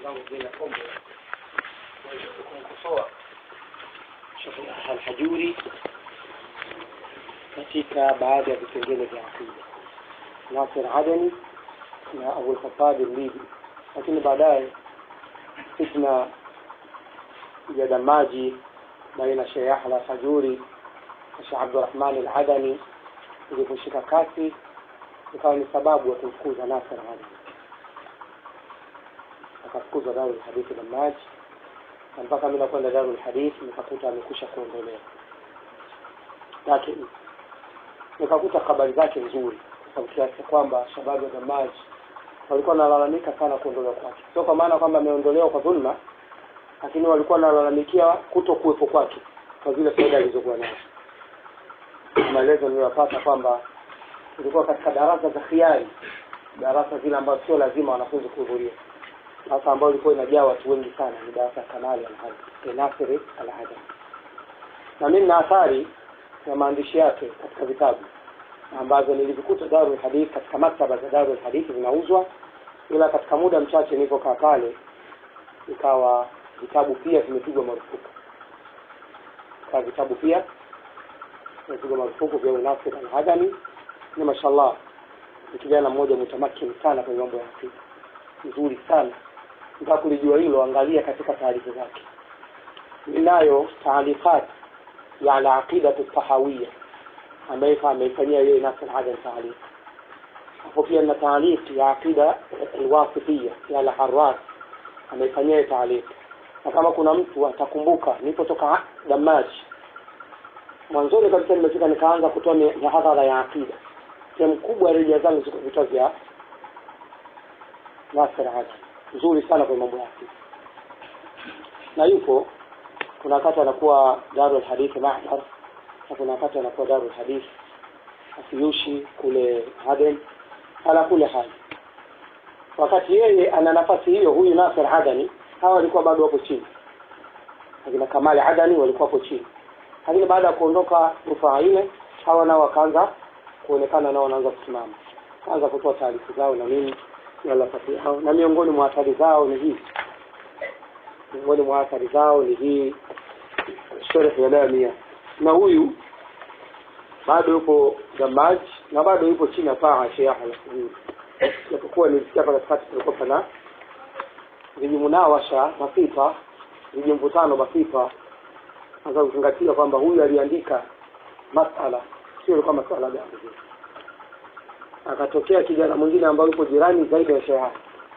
zangu zina kombe kumkosoa Sheikh Al-Hajuri katika baadhi ya vipengele vya akida Nasir Adani na Abu Khattab al-Libi, lakini baadaye fitna ya damaji baina Sheikh Yahya Al-Hajuri na Sheikh Abdurrahman Al-Adani iliposhika kasi ikawa ni sababu ya kumfukuza Nasir Adani akafukuzwa Darul Hadithi Damaji na mpaka mimi nakwenda Darul Hadithi nikakuta amekusha kuondolewa, lakini nikakuta habari zake nzuri, kwa kiasi kwamba shababu wa Damaji walikuwa wanalalamika sana kuondolewa kwake, sio kwa maana kwamba ameondolewa kwa dhulma, lakini walikuwa wanalalamikia kuto kuwepo kwake kwa zile faida alizokuwa nazo. Maelezo niliyopata kwamba ilikuwa katika darasa za khiari, darasa zile ambazo sio lazima wanafunzi kuhudhuria sasa ambayo ilikuwa inajaa watu wengi sana ni darasa ya Kamali Al-Nasiri Al-Adam, na mimi na athari ya maandishi yake katika vitabu ambazo nilivikuta Darul Hadith katika maktaba za Darul Hadith zinauzwa, ila katika muda mchache nilipokaa pale ikawa vitabu pia vimepigwa marufuku, ikawa vitabu pia vimepigwa marufuku vya Nasir Al-Adami. Ni mashallah ni kijana mmoja mutamakini sana kwenye mambo ya akida, nzuri sana nataka kulijua hilo, angalia katika taarifa zake. Ninayo taalikat ya al-aqidatu tahawiyya ambayo ameifanyia yeye Nasir Adam taaliq. Hapo pia na taaliq ya aqida al-wasitiyya ya al-Harras ameifanyia taaliq, na kama kuna mtu atakumbuka, nilipotoka Damaji mwanzoni kabisa nimefika nikaanza kutoa mihadhara ya aqida, sehemu kubwa ya rejea zangu ziko vitabu vya Nasir Adam nzuri sana kwenye mambo yake na yupo kuna wakati anakuwa Darul Hadith Mahdar na kuna wakati anakuwa Darul Hadith Afiyushi kule Aden ala kule hali wakati yeye ana nafasi hiyo huyu Nasir Adani hawa walikuwa bado wapo chini akina Kamali Adani walikuwa hapo chini lakini baada ya kuondoka rufaa ile hawa nao wakaanza kuonekana nao wanaanza kusimama kaanza kutoa taarifa zao na nini nafasi yao na miongoni mwa athari zao ni hii miongoni mwa athari zao ni hii sharh ya lamia na huyu bado yupo Damaj na bado yupo chini ya paa Sheikh al-Hajuri japokuwa nilisikia hapa katikati kulikuwa pana vijimunawasha basifa vijimvutano basifa hasa kuzingatia kwamba huyu aliandika masala sio ilikuwa masala gani akatokea kijana mwingine ambaye yupo jirani zaidi ya Sheikh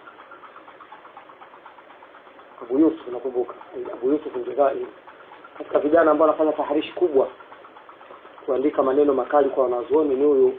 Abu Yusuf nakumbuka Abu Yusuf Aljazairi katika vijana ambao wanafanya taharishi kubwa kuandika maneno makali kwa wanazuoni ni huyu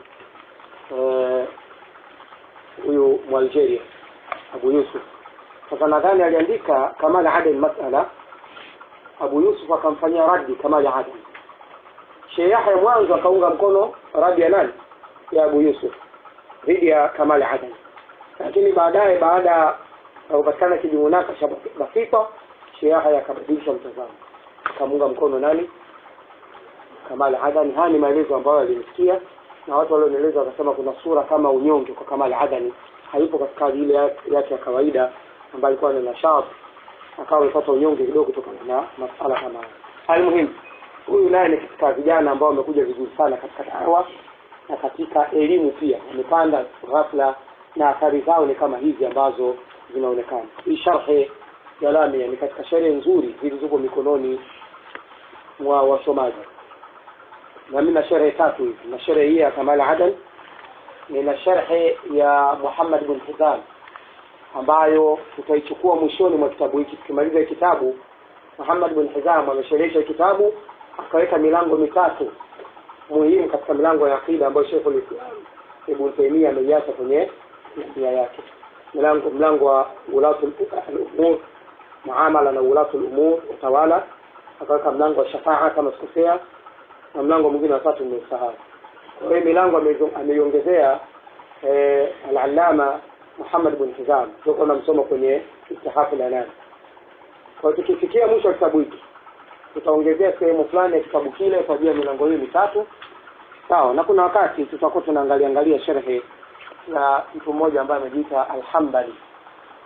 huyu Mwalgeria Abu Yusuf sasa nadhani aliandika Kamal Aden masala Abu Yusuf akamfanyia radi Kamal Aden Sheikh Yahya mwanzo akaunga mkono radi ya nani ya Abu Yusuf dhidi ya Kamal Adani, lakini baadaye baada ya kupatikana kijimunaka cha Basifa, Sheikh Yahya akabadilisha mtazamo, akamunga mkono nani? Kamal Adani. Haya ni maelezo ambayo alimsikia na watu walionieleza wakasema kuna sura kama unyonge kwa Kamal Adani, hayupo katika hali ile yake ya kawaida ambayo alikuwa na nashat, akawa amepata unyonge kidogo kutokana na masala kama haya. Almuhimu, huyu naye ni katika vijana ambao wamekuja vizuri sana katika dawa na katika elimu pia wamepanda ghafla na athari zao ni kama hizi ambazo zinaonekana. Hii sharhe ya Lamia ni katika sherehe nzuri zilizopo mikononi mwa wasomaji, na mimi na sherehe tatu hizi, na sherehe hii ya Kamal Adan, nina sharhe ya Muhammad bin Hizam ambayo tutaichukua mwishoni mwa kitabu hiki. Tukimaliza kitabu, Muhammad bin Hizam amesherehesha kitabu akaweka milango mitatu muhimu katika milango ya akida ambayo Sheikh al-Islam Ibn Taymiyyah ameiacha kwenye nia yake. Mlango mlango wa ulatul umur, muamala na ulatul umur, utawala, akaweka mlango wa shafaa kama sikosea, na mlango mwingine wa tatu nimesahau. Kwa hiyo milango ameiongezea eh, al-Allama Muhammad bin Hizam, tuko tunamsoma kwenye istihafu la nane. Kwa hiyo tukifikia mwisho wa kitabu hiki tutaongezea sehemu fulani ya kitabu kile kwa ajili ya milango hiyo mitatu sawa na kuna wakati tutakuwa tunaangalia angalia sherhe ya mtu mmoja ambaye amejiita Alhambali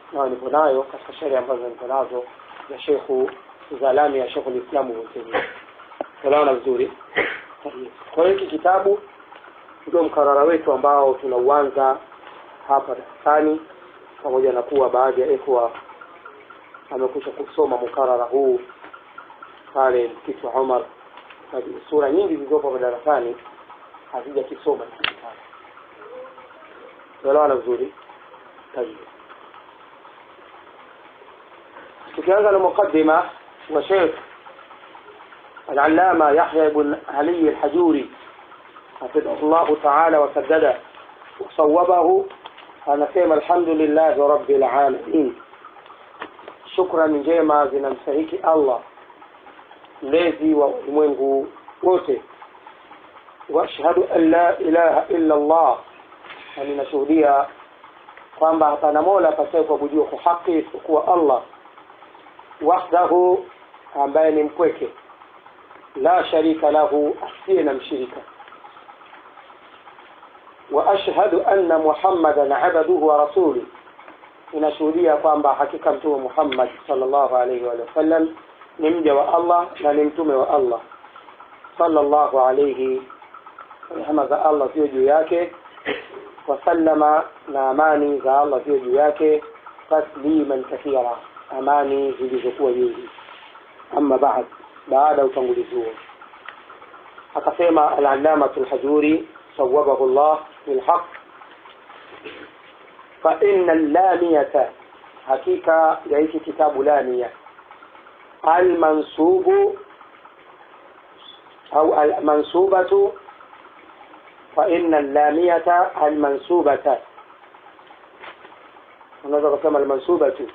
nayo nipo nayo katika sheria ambazo nipo nazo za shekhu za lami ya shekhu lislamu Ibn tunaona vizuri kwa hiyo hiki kitabu ndio mkarara wetu ambao tunauanza hapa darasani pamoja na kuwa baadhi ya ikhwa amekwisha kusoma mukarara huu pale msikiti wa Umar na sura nyingi zilizopo madarasani hazijakisoma hiki kitabu tunaelewana vizuri طيب tukianza na muqaddima wa Sheikh العلامة يحيى بن علي الحجوري حفظه الله تعالى وسدده وصوبه anasema alhamdulillahi rabbil alamin shukrani njema zinamstahiki allah mlezi wa ulimwengu wote waashhadu an la ilaha illa allah na ninashuhudia kwamba hapana mola apasaye kuabudiwa kwa haki isipokuwa allah wahdahu ambaye ni mpweke la sharika lahu asiye na mshirika وأشهد أن محمدا عبده ورسوله inashuhudia kwamba hakika mtume Muhammad sallallahu alaihi wa sallam ni mja wa Allah na ni mtume wa Allah sallallahu alaihi rehema za Allah ziwe juu yake wasallama na amani za Allah ziwe juu yake tasliman kathira amani zilizokuwa nyingi amma baad baada ya utangulizi huo akasema al-allamatu al-hajuri صوبه الله بالحق فإن اللامية حقيقة يعيش كتاب لامية المنصوب أو المنصوبة فإن اللامية المنصوبة unaweza kusema almansuba tu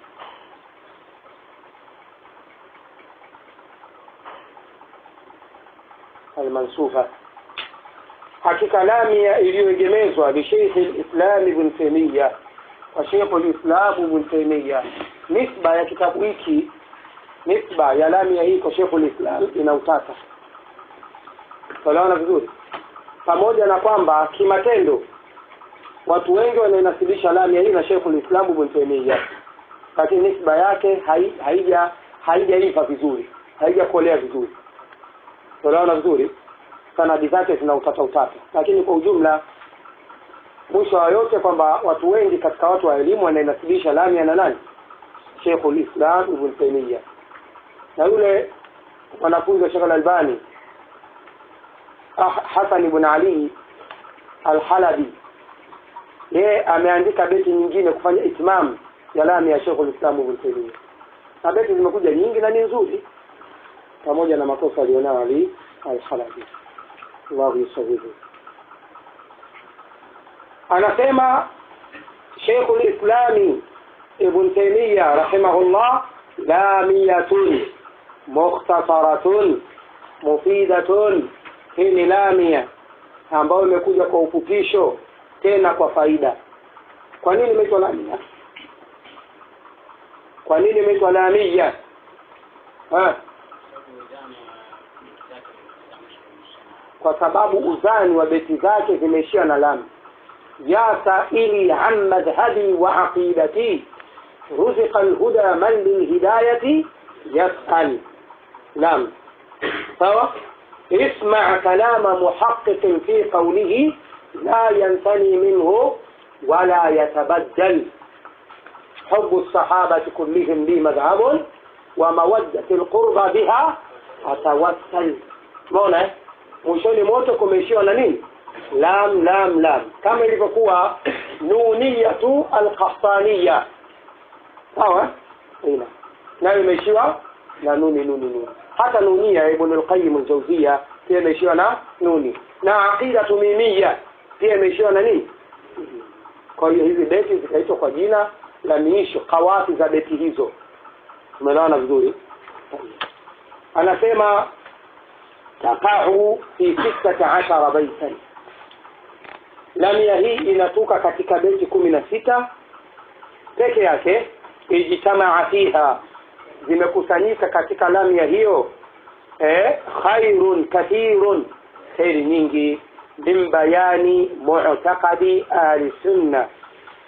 almansuba hakika lamia iliyoegemezwa lisheikhi lislam ibn taimiya wa sheikhu lislam ibn taimiya nisba ya kitabu hiki nisba ya lamia hii kwa sheikhu lislam ina utata tunaona vizuri pamoja na kwamba kimatendo watu wengi wanainasibisha lamia hii na sheikhu lislam ibn taimiya lakini nisba yake haija haijaiva vizuri haijakolea vizuri tunaona vizuri sanadi zake zina utata utata lakini kwa ujumla mwisho wa yote kwamba watu wengi katika watu wa elimu wanainasibisha lamia na nani Sheikhul Islam Ibn Taymiyyah na yule mwanafunzi wa Sheikh Al-Albani Hassan ibn Ali Al-Halabi yeye ameandika beti nyingine kufanya itmam ya lamia ya Sheikhul Islam Ibn Taymiyyah na beti zimekuja nyingi na ni nzuri pamoja na makosa alionayo Ali Al-Halabi الله يسويه anasema Sheikh al-Islam Ibn Taymiyyah rahimahullah lamiyatun mukhtasaratun mufidatun hii ni lamia ambayo imekuja kwa ufupisho tena kwa faida kwa nini imeitwa lamia kwa nini imeitwa lamia ha kwa sababu uzani wa beti zake zimeishia na lam ya saili an madhhabi wa aqidati ruziqa alhuda man lilhidayati yas'al nam sawa اسمع كلام محقق في قوله لا ينثني منه ولا يتبدل حب الصحابة كلهم لي مذهب ومودة القربى بها أتوسل مونة mwishoni mote kumeishiwa na nini lam lam lam kama ilivyokuwa nunia tu alqahtaniya sawa ina nayo imeishiwa na nuni nuni nuni hata nunia ibn al-qayyim al-jawziya pia imeishiwa na nuni na aqida tumimia pia imeishiwa na nini kwa hiyo hizi beti zikaitwa kwa jina la miisho kawafi za beti hizo tumeelewana vizuri anasema taqa'u fi sittata ashara baitan lamia hii inatoka katika beti kumi na sita peke yake ijtamaa fiha zimekusanyika katika lamia hiyo eh, khairun kathirun kheri nyingi min bayani mu'taqadi ahli sunna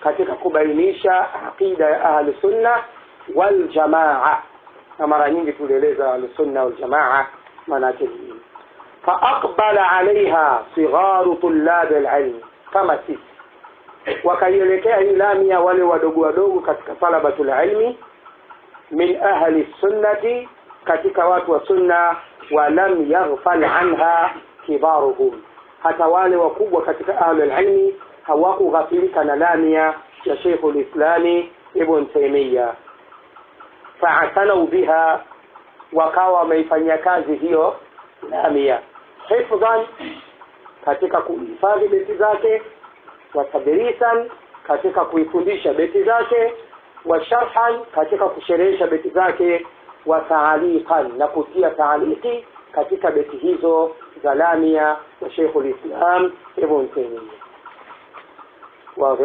katika kubainisha aqida ya ahli sunna wal jamaa na mara nyingi tulieleza ahli sunna wal jamaa maana yake nini faaqbala alaiha sigharu tullabi alilmi kama sisi wakaielekea hii lamia wale wadogo wadogo katika talabatul ilmi min ahli sunnati katika watu wa sunna walam yaghfal anha kibaruhum hata wale wakubwa katika ahli ilmi hawakughafilika na lamia ya Sheikh al-Islami Ibn Taymiyyah fa'atanau biha wakawa wameifanyia kazi hiyo lamia hifdhan katika kuhifadhi beti zake wa tadrisan katika kuifundisha beti zake wa sharhan katika kusherehesha beti zake wa taaliqan na kutia taaliki katika beti hizo za lamia ya Sheikh al-Islam Ibn Taymiyyah واضح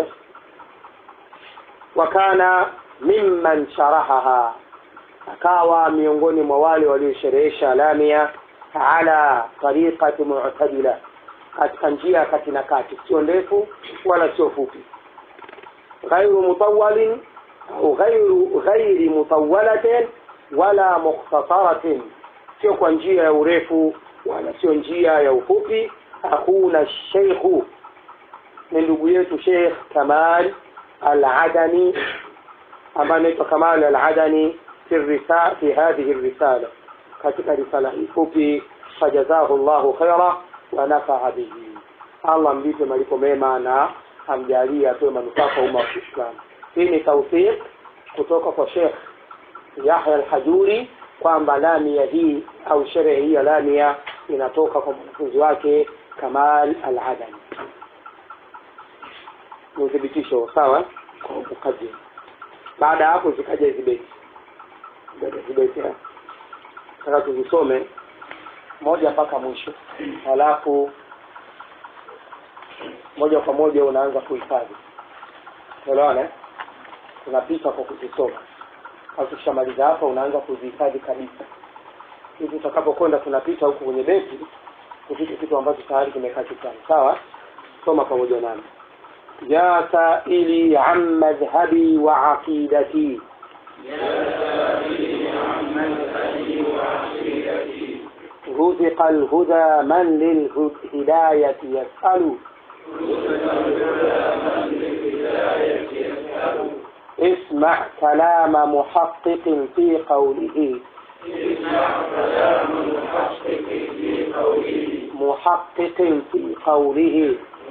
وكان ممن شرحها akawa miongoni mwa wale waliosherehesha lamia ala tariqati mu'tadila katika njia kati na kati sio ndefu wala sio fupi ghairu mutawalin au ghairu ghairi mutawalatin wala mukhtasaratin sio kwa njia ya urefu wala sio njia ya ufupi hakuna sheikhu ni ndugu yetu Sheikh Kamal Al-Adani ambaye anaitwa Kamal Al-Adani في الرسالة في هذه الرسالة katika risala hii fupi fajazahu Allahu khaira wa nafa'a bihi Allah mlipe malipo mema na amjalie atoe manufaa kwa umma wa Kiislamu hii ni tawfiq kutoka kwa Sheikh Yahya Al-Hajuri kwamba lamia hii au sherehe hii ya lamia inatoka kwa mwanafunzi wake Kamal Al-Adani ni uthibitisho sawa kwa mukaddim baada ya hapo zikaja hizi beti beti nataka tuzisome moja mpaka mwisho halafu moja kwa moja unaanza kuhifadhi unaona unapita kwa kuzisoma au tukishamaliza hapa unaanza kuzihifadhi kabisa hivi utakapokwenda tunapita huku kwenye beti kufika kitu ambacho tayari kimekaa kichwani sawa soma pamoja nami ya saili an madhhabi wa aqidati رزق الهدى من للهداية يسأل اسمع كلام محقق في قوله محقق في قوله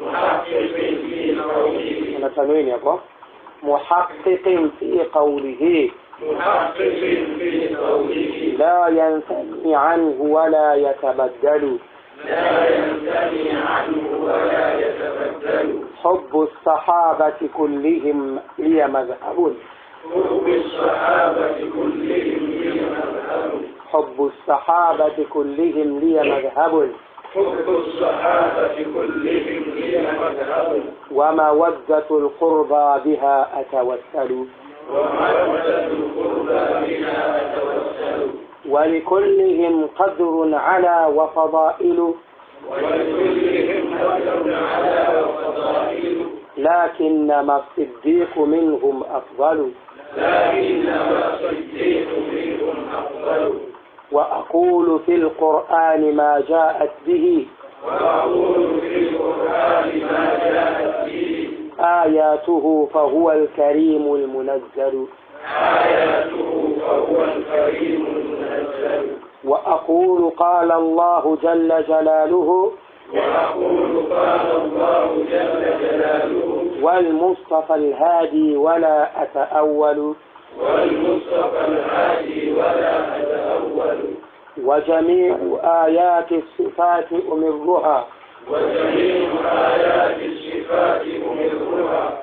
أنا تنوين يا أبو محقق في قوله محقق في قوله لا ينثني عنه ولا يتبدل لا ينثني عنه ولا يتبدل حب الصحابة كلهم لي مذهب حب الصحابة كلهم لي مذهب حب الصحابة كلهم لي مذهب حب الصحابة كلهم لي مذهب ومودة القربى بها أتوسل ومودة القربى بها أتوسل ولكلهم قدر على وفضائل ولكلهم قدر على وفضائل لكنما الصديق منهم أفضل لكنما الصديق منهم أفضل وأقول في القرآن ما جاءت به وأقول في القرآن ما جاءت به آياته فهو الكريم المنزل آياته فهو الكريم المنزل وأقول قال الله جل جلاله وأقول قال الله جل جلاله والمصطفى الهادي ولا أتأول والمصطفى الهادي ولا أتأول وجميع آيات الصفات أمرها وجميع آيات الصفات أمرها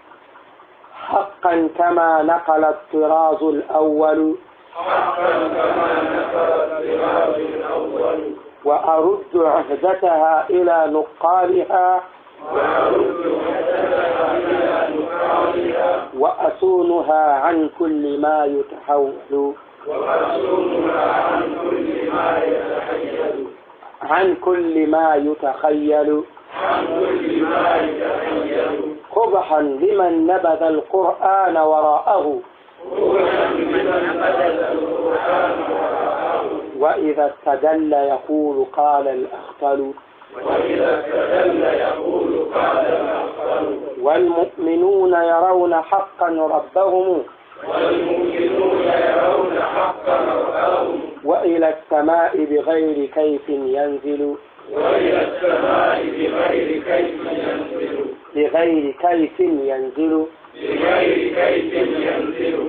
حقا كما نقل الطراز الأول حقا كما نقل الطراز الأول وأرد عهدتها إلى نقالها وأرد حسنها إلى نقالها وأصونها عن كل ما يتحول وأصونها عن كل ما يتحيل عن كل ما يتخيل عن كل ما يتحيل قبحا لمن نبذ القرآن وراءه وإذا استدل يقول قال الأخطل وإذا استدل يقول قال الأخطل والمؤمنون يرون حقا ربهم والمؤمنون يرون حقا ربهم وإلى السماء بغير كيف ينزل وإلى السماء بغير كيف ينزل بغير كيف ينزل بغير كيف ينزل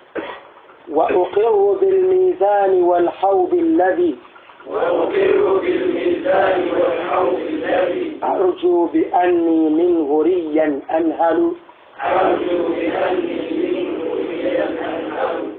وأقر بالميزان والحوض الذي وأقر بالميزان والحوض الذي أرجو بأني منه ريا أنهل أرجو بأني منه ريا أنهل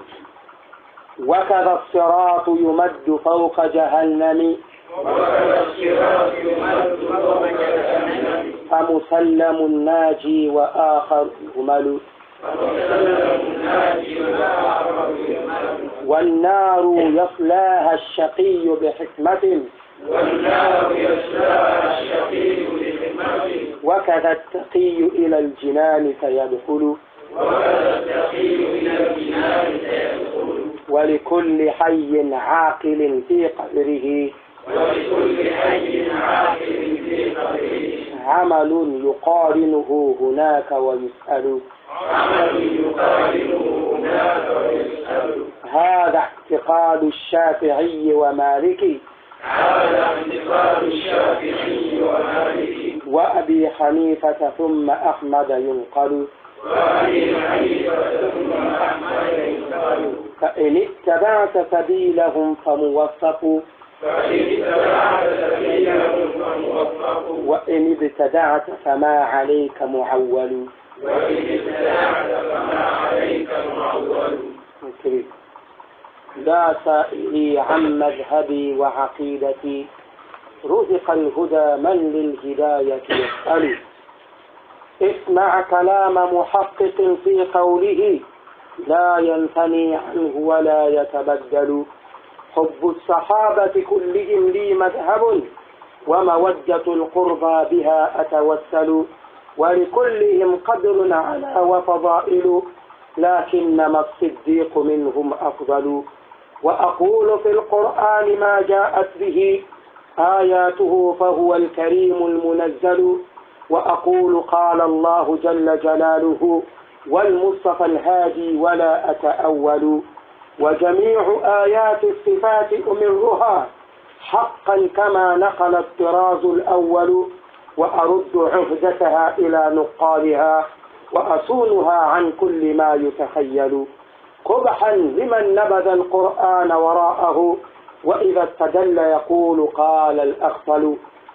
وكذا الصراط يمد فوق جهنم وكذا الصراط يمد فوق جهنم فمسلم ناجي وآخر يهمل فمسلم الناجي وآخر يمل والنار يصلاها الشقي بحكمة والنار يصلاها الشقي بحكمته وكذا التقي إلى الجنان سيدخل وكذا التقي إلى الجنان سيدخل ولكل حي عاقل في قبره ولكل حي عاقل في قبره عمل يقارنه هناك ويسأل عمل يقارنه هناك ويسأل هذا اعتقاد الشافعي ومالك هذا اعتقاد الشافعي ومالك وأبي حنيفة ثم أحمد ينقل وأبي حنيفة ثم أحمد ينقل فإن اتبعت سبيلهم فموفق فإن اتبعت سبيلهم فموفق وإن ابتدعت فما عليك معول وإن ابتدعت فما عليك معول كريم. لا سائلي عن مذهبي وعقيدتي رزق الهدى من للهداية يسأل اسمع كلام محقق في قوله لا ينثني عنه ولا يتبدل حب الصحابة كلهم لي مذهب ومودة القربى بها أتوسل ولكلهم قدر على وفضائل لكنما الصديق منهم أفضل وأقول في القرآن ما جاءت به آياته فهو الكريم المنزل وأقول قال الله جل جلاله والمصطفى الهادي ولا أتأول وجميع آيات الصفات أمرها حقا كما نقل الطراز الأول وأرد عهدتها إلى نقالها وأصونها عن كل ما يتخيل قبحا لمن نبذ القرآن وراءه وإذا استدل يقول قال الأخطل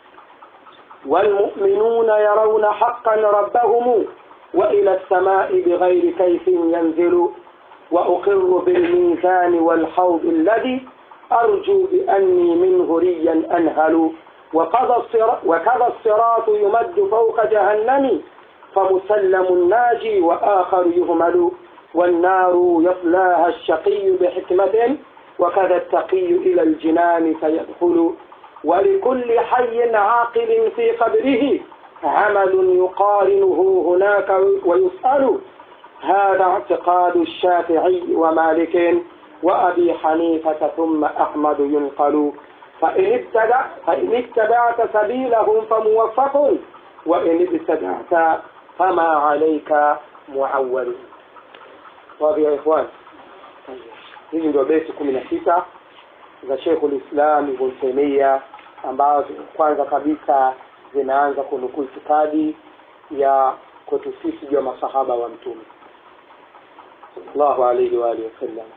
والمؤمنون يرون حقا ربهم وإلى السماء بغير كيف ينزل وأقر بالميزان والحوض الذي أرجو بأني منه ريا أنهل وكذا الصراط, وكذا الصراط يمد فوق جهنم فمسلم ناجي وآخر يهمل والنار يصلاها الشقي بحكمة وكذا التقي إلى الجنان سيدخل ولكل حي عاقل في قبره عمل يقارنه هناك ويسأل هذا اعتقاد الشافعي ومالك وأبي حنيفة ثم أحمد ينقل فإن, ابتدع فإن اتبعت سبيلهم فموفق وإن ابتدعت فما عليك معول واضح ya ikhwan hizi ndio besi kumi na sita za sheikhul islam ibn taimia ambazo kwanza kabisa zinaanza kunukuu itikadi ya kwetu sisi juu ya masahaba wa mtume sallallahu alaihi wa alihi wasallam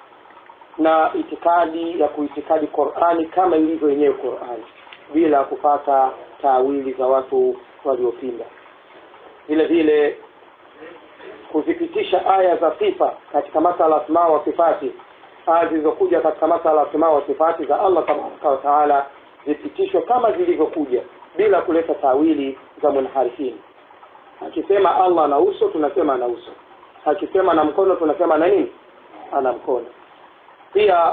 na itikadi ya kuitikadi qurani kama ilivyo yenyewe qurani bila kupata taawili za watu waliopinda vile vile kuzipitisha aya za sifa katika masala asma wa sifati aya zilizokuja katika masala asma wa sifati za allah tabaraka wa taala zipitishwe kama zilivyokuja bila kuleta tawili za munharifini akisema allah ana uso tunasema ana uso akisema na mkono tunasema ana nini ana mkono pia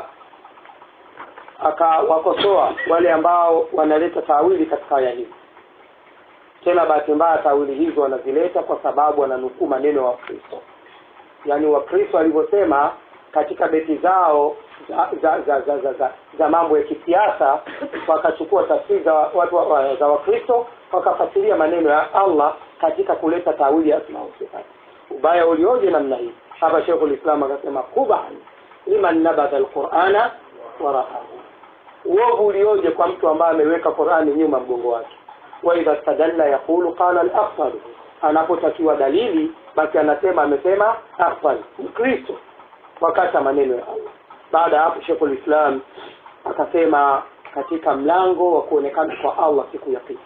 akawakosoa wale ambao wanaleta tawili katika aya hizi tena bahati mbaya tawili hizo wanazileta kwa sababu wananukuu maneno ya wakristo yaani wakristo walivyosema katika beti zao za za za za, za, za, za mambo ya kisiasa wakachukua tafsiri za watu wa, wa, za wakristo wakafasiria maneno ya allah katika kuleta tawili ya asma sifati ubaya ulioje namna hii hapa shekhu lislam akasema kuban liman nabadha alqurana waraahu uovu ulioje kwa mtu ambaye ameweka qurani nyuma mgongo wake waidha stadalla yaqulu qala alafdal anapotakiwa dalili basi anasema amesema afdal mkristo wakati maneno ya allah baada ya hapo shekhu lislam akasema katika mlango wa kuonekana kwa allah siku ya kiyama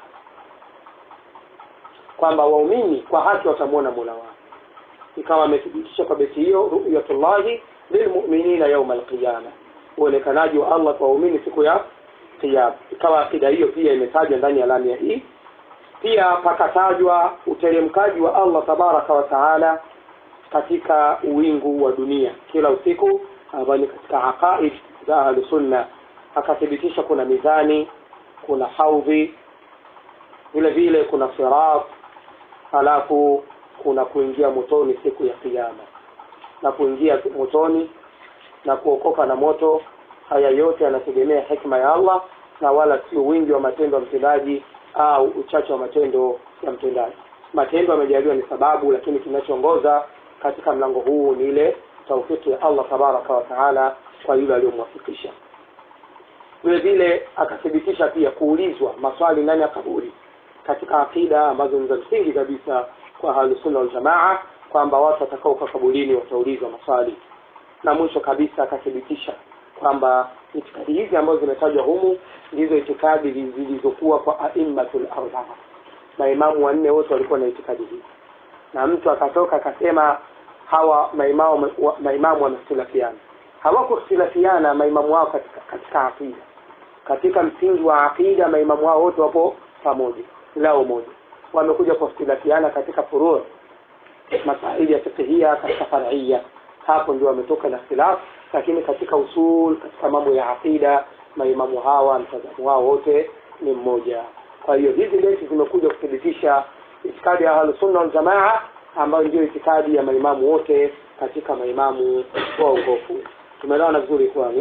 kwamba waumini kwa haki watamwona mola wao ikawa amethibitisha kwa beti hiyo ruyatullahi lilmuminina yauma alqiyama uonekanaji wa allah kwa waumini siku ya kiyama ikawa akida hiyo pia imetajwa ndani ya lamia hii pia pakatajwa uteremkaji wa allah tabaraka wa taala katika uwingu wa dunia kila usiku ambayo ni katika aqaid za ahlusunna akathibitisha kuna mizani kuna haudhi vile vile kuna sirat halafu kuna kuingia motoni siku ya kiyama na kuingia motoni na kuokoka na moto haya yote yanategemea hikma ya allah na wala sio wingi wa matendo ya mtendaji au uchache wa matendo ya mtendaji matendo yamejaliwa ni sababu lakini kinachoongoza katika mlango huu ni ile taufiki ya allah tabaraka wa taala kwa yule aliyomwafikisha vile vile akathibitisha pia kuulizwa maswali ndani ya kaburi katika akida ambazo ni za msingi kabisa kwa ahlusunna waljamaa kwamba watu watakaoka kaburini wataulizwa maswali na mwisho kabisa akathibitisha kwamba itikadi hizi ambazo zimetajwa humu ndizo itikadi zilizokuwa kwa aimmatul arbaa maimamu wanne wote walikuwa na itikadi hii na mtu akatoka akasema hawa maimamu maimamu wamehtilafiana hawakuhtilafiana maimamu wao katika katika aqida katika msingi wa aqida maimamu wao wote wapo pamoja lao moja wamekuja kuhtilafiana katika furuu masaili ya fiqhia katika faria hapo ndio wametoka na ikhtilaf lakini katika usul katika mambo ya aqida maimamu hawa mtazamo wao wote ni mmoja kwa hiyo hizi beti zimekuja kuthibitisha itikadi ya ahlusunna waljamaa ambayo ndio itikadi ya maimamu wote katika maimamu wa ugofu tumeelewana vizuri kwani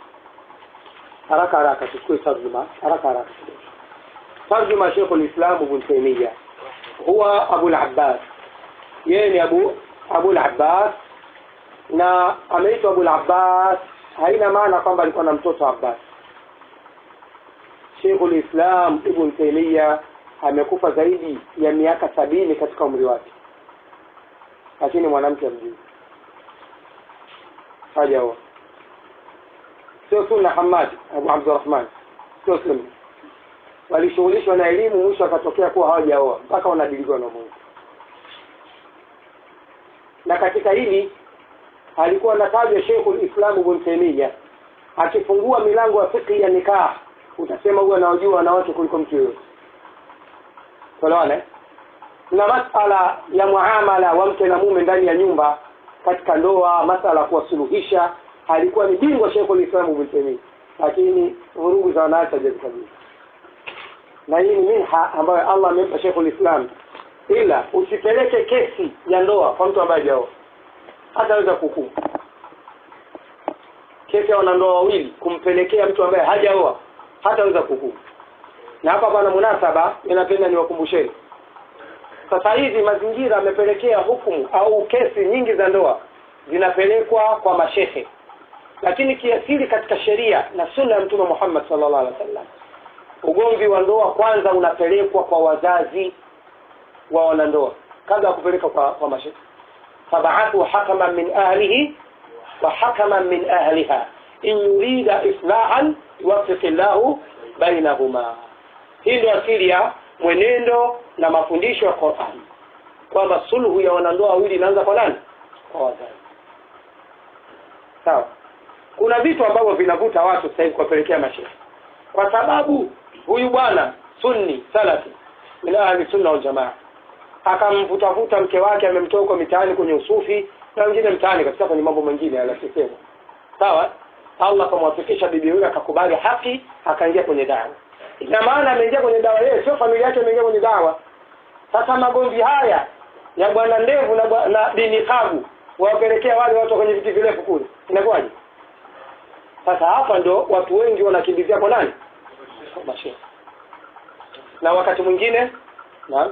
haraka haraka tuchukue tarjuma haraka haraka tarjuma shekhu lislam ibn taimia huwa abu labbas yeye ni abu abu labbas na ameitwa abu labbas haina maana kwamba alikuwa na mtoto abbas shekhu lislam ibn taimia amekufa zaidi ya miaka sabini katika umri wake lakini mwanamke amjui hajaoa sio sunna hamad abu abdurahman sio sunna walishughulishwa na elimu mwisho akatokea kuwa hawajaoa mpaka wanadilikiwa na mungu na katika hili alikuwa anatajwa shekhu lislam ibn taimia akifungua milango ya fikhi ya nikah utasema huwa anaojua wanawake kuliko mtu yoyote tolewane na masala ya muamala wa mke na mume ndani ya nyumba katika ndoa masala ya kuwasuluhisha alikuwa ni bingwa shekhu lislamu ibn taimia lakini vurugu za wanawake hajazikabili na hii ni minha ambayo allah amempa shekhu lislam ila usipeleke kesi ya ndoa kwa mtu ambaye hajaoa hataweza kuhukumu kesi ya wanandoa wawili kumpelekea mtu ambaye hajaoa hataweza kuhukumu na hapa pana munasaba ninapenda niwakumbusheni sasa hivi mazingira yamepelekea hukumu au kesi nyingi za ndoa zinapelekwa kwa mashehe lakini kiasili katika sheria na sunna ya mtume Muhammad sallallahu alaihi wasallam ugomvi wa ndoa kwanza unapelekwa kwa wazazi wa wanandoa kabla ya kupeleka kwa, kwa mashehe fabaathu hakaman min ahlihi wa hakaman min ahliha in yurida islahan yuwaffiq llahu bainahuma hii ndio asili ya mwenendo na mafundisho ya Qur'an kwamba sulhu ya wanandoa wawili inaanza kwa nani kwa wazazi sawa kuna vitu ambavyo vinavuta watu sasa hivi kuwapelekea mashehe kwa sababu huyu bwana sunni salafi min ahli sunna wal jamaa akamvutavuta mke wake amemtoa huko mitaani kwenye usufi na wengine mtaani katika kwenye mambo mengine yanasema sawa Allah akamwafikisha bibi huyo akakubali haki akaingia kwenye dawa ina maana ameingia kwenye dawa yeye sio familia yake imeingia kwenye dawa sasa magomvi haya ya bwana ndevu na, bwa- na dini kavu wawapelekea wale watu kwenye viti virefu kule inakuwaje sasa hapa ndo watu wengi wanakimbizia kwa nani kwa mashehe na wakati mwingine na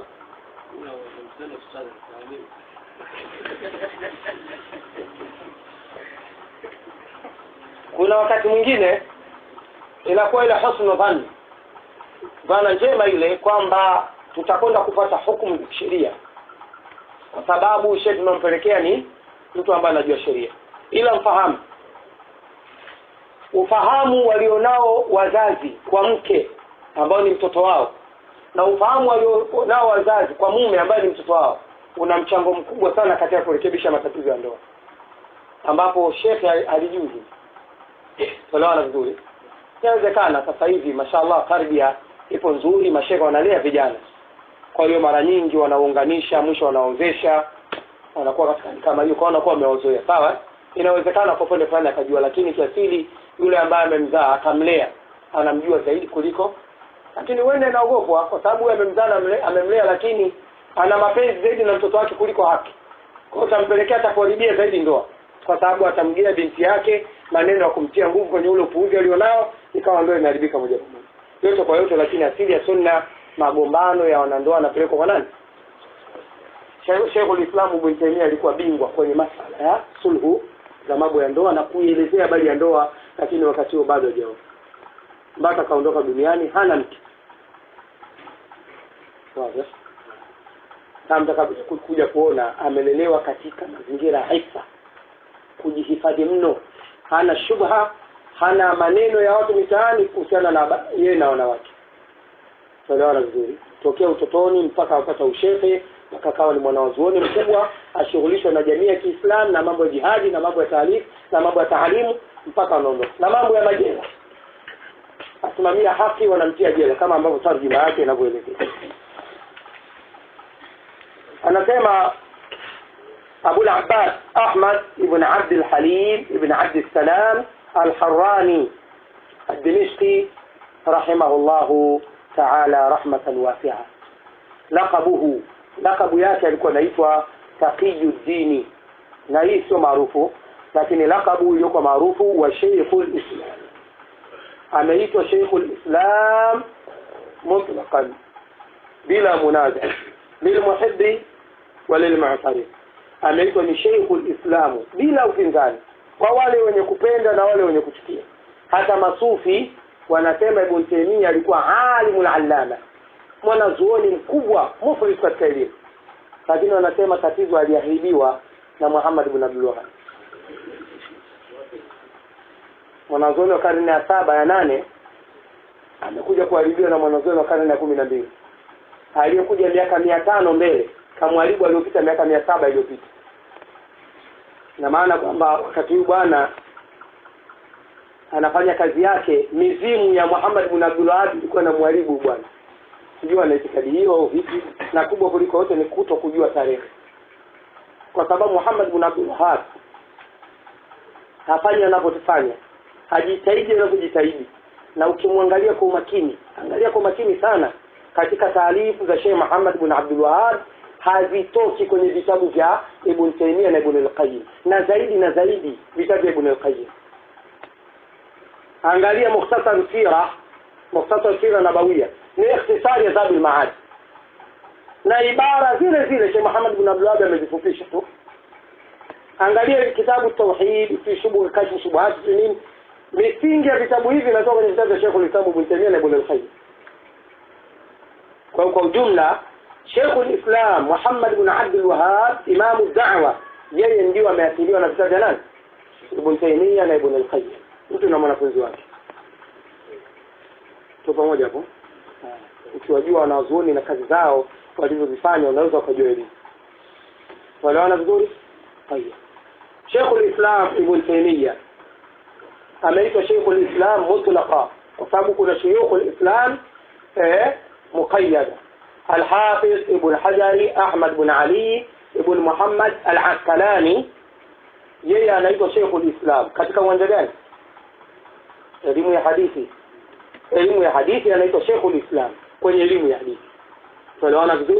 kuna wakati mwingine inakuwa ile husnu dhanni dhana njema ile kwamba tutakwenda kupata hukumu za kisheria kwa sababu shehe tunampelekea ni mtu ambaye anajua sheria ila mfahamu ufahamu walionao wazazi kwa mke ambao ni mtoto wao na ufahamu walionao wazazi kwa mume ambaye ni mtoto wao una mchango mkubwa sana katika kurekebisha matatizo ya ndoa ambapo shekhe alijui hivi tuelewana vizuri inawezekana sasa hivi mashallah tarbia ipo nzuri mashekhe wanalea vijana kwa hiyo mara nyingi wanaunganisha mwisho wanaozesha wanakuwa katika hali kama hiyo kwa wanakuwa wamewazoea sawa inawezekana kwa upande fulani akajua lakini kiasili yule ambaye amemzaa akamlea anamjua zaidi kuliko lakini wende anaogopwa kwa sababu huyu amemzaa amemlea, amemlea lakini ana mapenzi zaidi na mtoto wake kuliko haki kwa hiyo utampelekea atakuharibia zaidi ndoa kwa sababu atamgia binti yake maneno ya kumtia nguvu kwenye ule upuuzi alionao ikawa ndoa inaharibika moja kwa moja yote kwa yote lakini asili ya sunna magombano ya wanandoa yanapelekwa kwa nani Sheikhul Islam Ibn Taymiyyah alikuwa bingwa kwenye masala ya sulhu za mambo ya ndoa na kuielezea habari ya ndoa lakini wakati huo bado hajaoa mpaka kaondoka duniani hana mke wazi kama mtakapokuja kuona amelelewa katika mazingira ya hisa kujihifadhi mno hana shubha hana maneno ya watu mitaani kuhusiana na yeye na wanawake tuelewana vizuri tokea utotoni mpaka apata ushehe mpaka akawa ni mwanawazuoni mkubwa ashughulishwa na jamii ya Kiislamu na mambo ya jihadi na mambo ya taalifu na mambo ya taalimu mpaka anaondoka na mambo ya majela asimamia haki wanamtia jela kama ambavyo tarjuma yake inavyoelezea anasema أبو العباس أحمد بن عبد الحليم بن عبد السلام الحراني الدمشقي رحمه الله تعالى رحمة واسعة لقبه لقب yake alikuwa anaitwa Taqiyuddin na hii sio maarufu lakini lakabu iliyokuwa maarufu wa Sheikhul Islam ameitwa Sheikhul Islam mutlaqan bila munaza lilmuhibbi walilmu'tarif ameitwa ni Sheikhul Islamu bila upinzani kwa wale wenye kupenda na wale wenye kuchukia hata masufi wanasema Ibn Taymiyyah alikuwa alimul allama mwanazuoni mkubwa muflis katika elimu lakini wanasema tatizo aliahidiwa na Muhammad ibn Abdul Wahhab mwanazuoni wa karne ya saba ya nane amekuja kuharibiwa na mwanazuoni wa karne ya kumi na mbili aliyekuja miaka mia tano mbele kamwaribu aliyopita miaka mia saba iliyopita na maana kwamba wakati huu bwana anafanya kazi yake mizimu ya Muhammad ibn Abdul Wahhab ilikuwa na mwaribu bwana sijui ana itikadi hiyo au vipi na kubwa kuliko yote ni kuto kujua tarehe kwa sababu Muhammad ibn Abdul Wahhab hafanyi anavyofanya hajitahidi anavyojitahidi na ukimwangalia kwa umakini angalia kwa umakini sana katika taarifu za Sheikh Muhammad ibn Abdul Wahhab hazitoki kwenye vitabu vya Ibn Taymiyyah na Ibn al-Qayyim na zaidi na zaidi vitabu vya Ibn al-Qayyim angalia mukhtasar sira mukhtasar sira nabawia ni ikhtisari ya Zadul Ma'ad na ibara zile zile Sheikh Muhammad ibn Abdul Wahhab amezifupisha tu angalia kitabu tauhid fi shubuh kashf shubuhat fi nini misingi ya vitabu hivi inatoka kwenye vitabu vya Sheikh al-Islam Ibn Taymiyyah na Ibn al-Qayyim kwa kwa ujumla Sheikh al-Islam Muhammad ibn Abdul Wahhab imamu da'wa yeye ndio ameathiriwa na vitabu vya nani Ibn Taymiyyah na Ibn al-Qayyim mtu na mwanafunzi wake tu pamoja hapo ukiwajua wanazuoni na kazi zao walizozifanya unaweza ukajua elimu wanaona vizuri haya Sheikh al-Islam Ibn Taymiyyah ameitwa Sheikh al-Islam mutlaqa kwa sababu kuna shuyukh al-Islam eh muqayyada الحافظ ابن حجري أحمد بن علي ابن محمد العسقلاني yeye anaitwa Sheikhul Islam katika uwanja gani elimu ya hadithi elimu ya hadithi anaitwa Sheikhul Islam kwenye elimu ya hadithi tunaelewana vizuri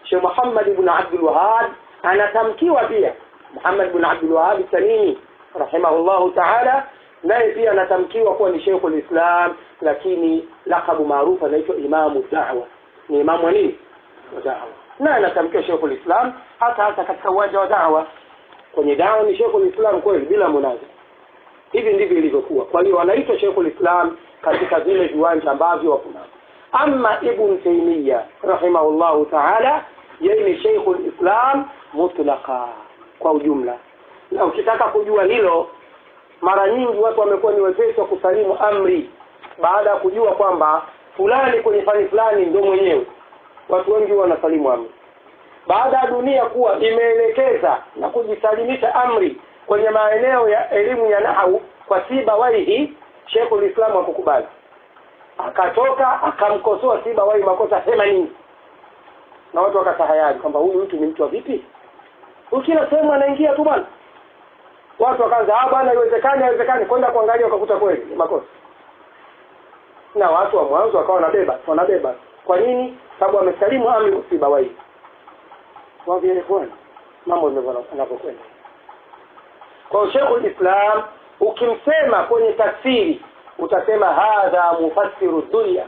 Sheikh Muhammad ibn Abdul Wahhab anatamkiwa pia Muhammad ibn Abdul Wahhab Tamimi rahimahullahu ta'ala naye pia anatamkiwa kuwa ni Sheikhul Islam lakini lakabu maarufu anaitwa Imamu Da'wa ni imamu wa nini wa da'wa na anatamkiwa Sheikhul Islam hata hata katika uwanja wa da'wa kwenye da'wa ni Sheikhul Islam kweli bila munaza hivi ndivyo ilivyokuwa kwa hiyo wanaitwa Sheikhul Islam katika vile viwanja ambavyo wapo nao ama Ibn Taymiyyah rahimahullahu ta'ala yeye ni Sheikhul Islam mutlaqa kwa ujumla na ukitaka kujua hilo mara nyingi watu wamekuwa ni wepesi wa kusalimu amri baada ya kujua kwamba fulani kwenye fani fulani ndio mwenyewe watu wengi huwa wanasalimu amri baada ya dunia kuwa imeelekeza na kujisalimisha amri kwenye maeneo ya elimu ya nahau kwa siba waihi Sheikhul Islam akukubali akatoka akamkosoa siba waihi makosa themanini na watu wakatahayari kwamba huyu mtu ni mtu wa vipi huyu kila sehemu anaingia tu bwana watu wakaanza ah bwana haiwezekani haiwezekani kwenda kuangalia wakakuta kweli ni makosa na watu wa mwanzo wakawa wanabeba wanabeba kwa nini sababu wamesalimu amri msiba wai wavielekwani mambo ndivyo yanavyokwenda kwa Sheikhul Islam ukimsema kwenye tafsiri utasema hadha mufassiru dunya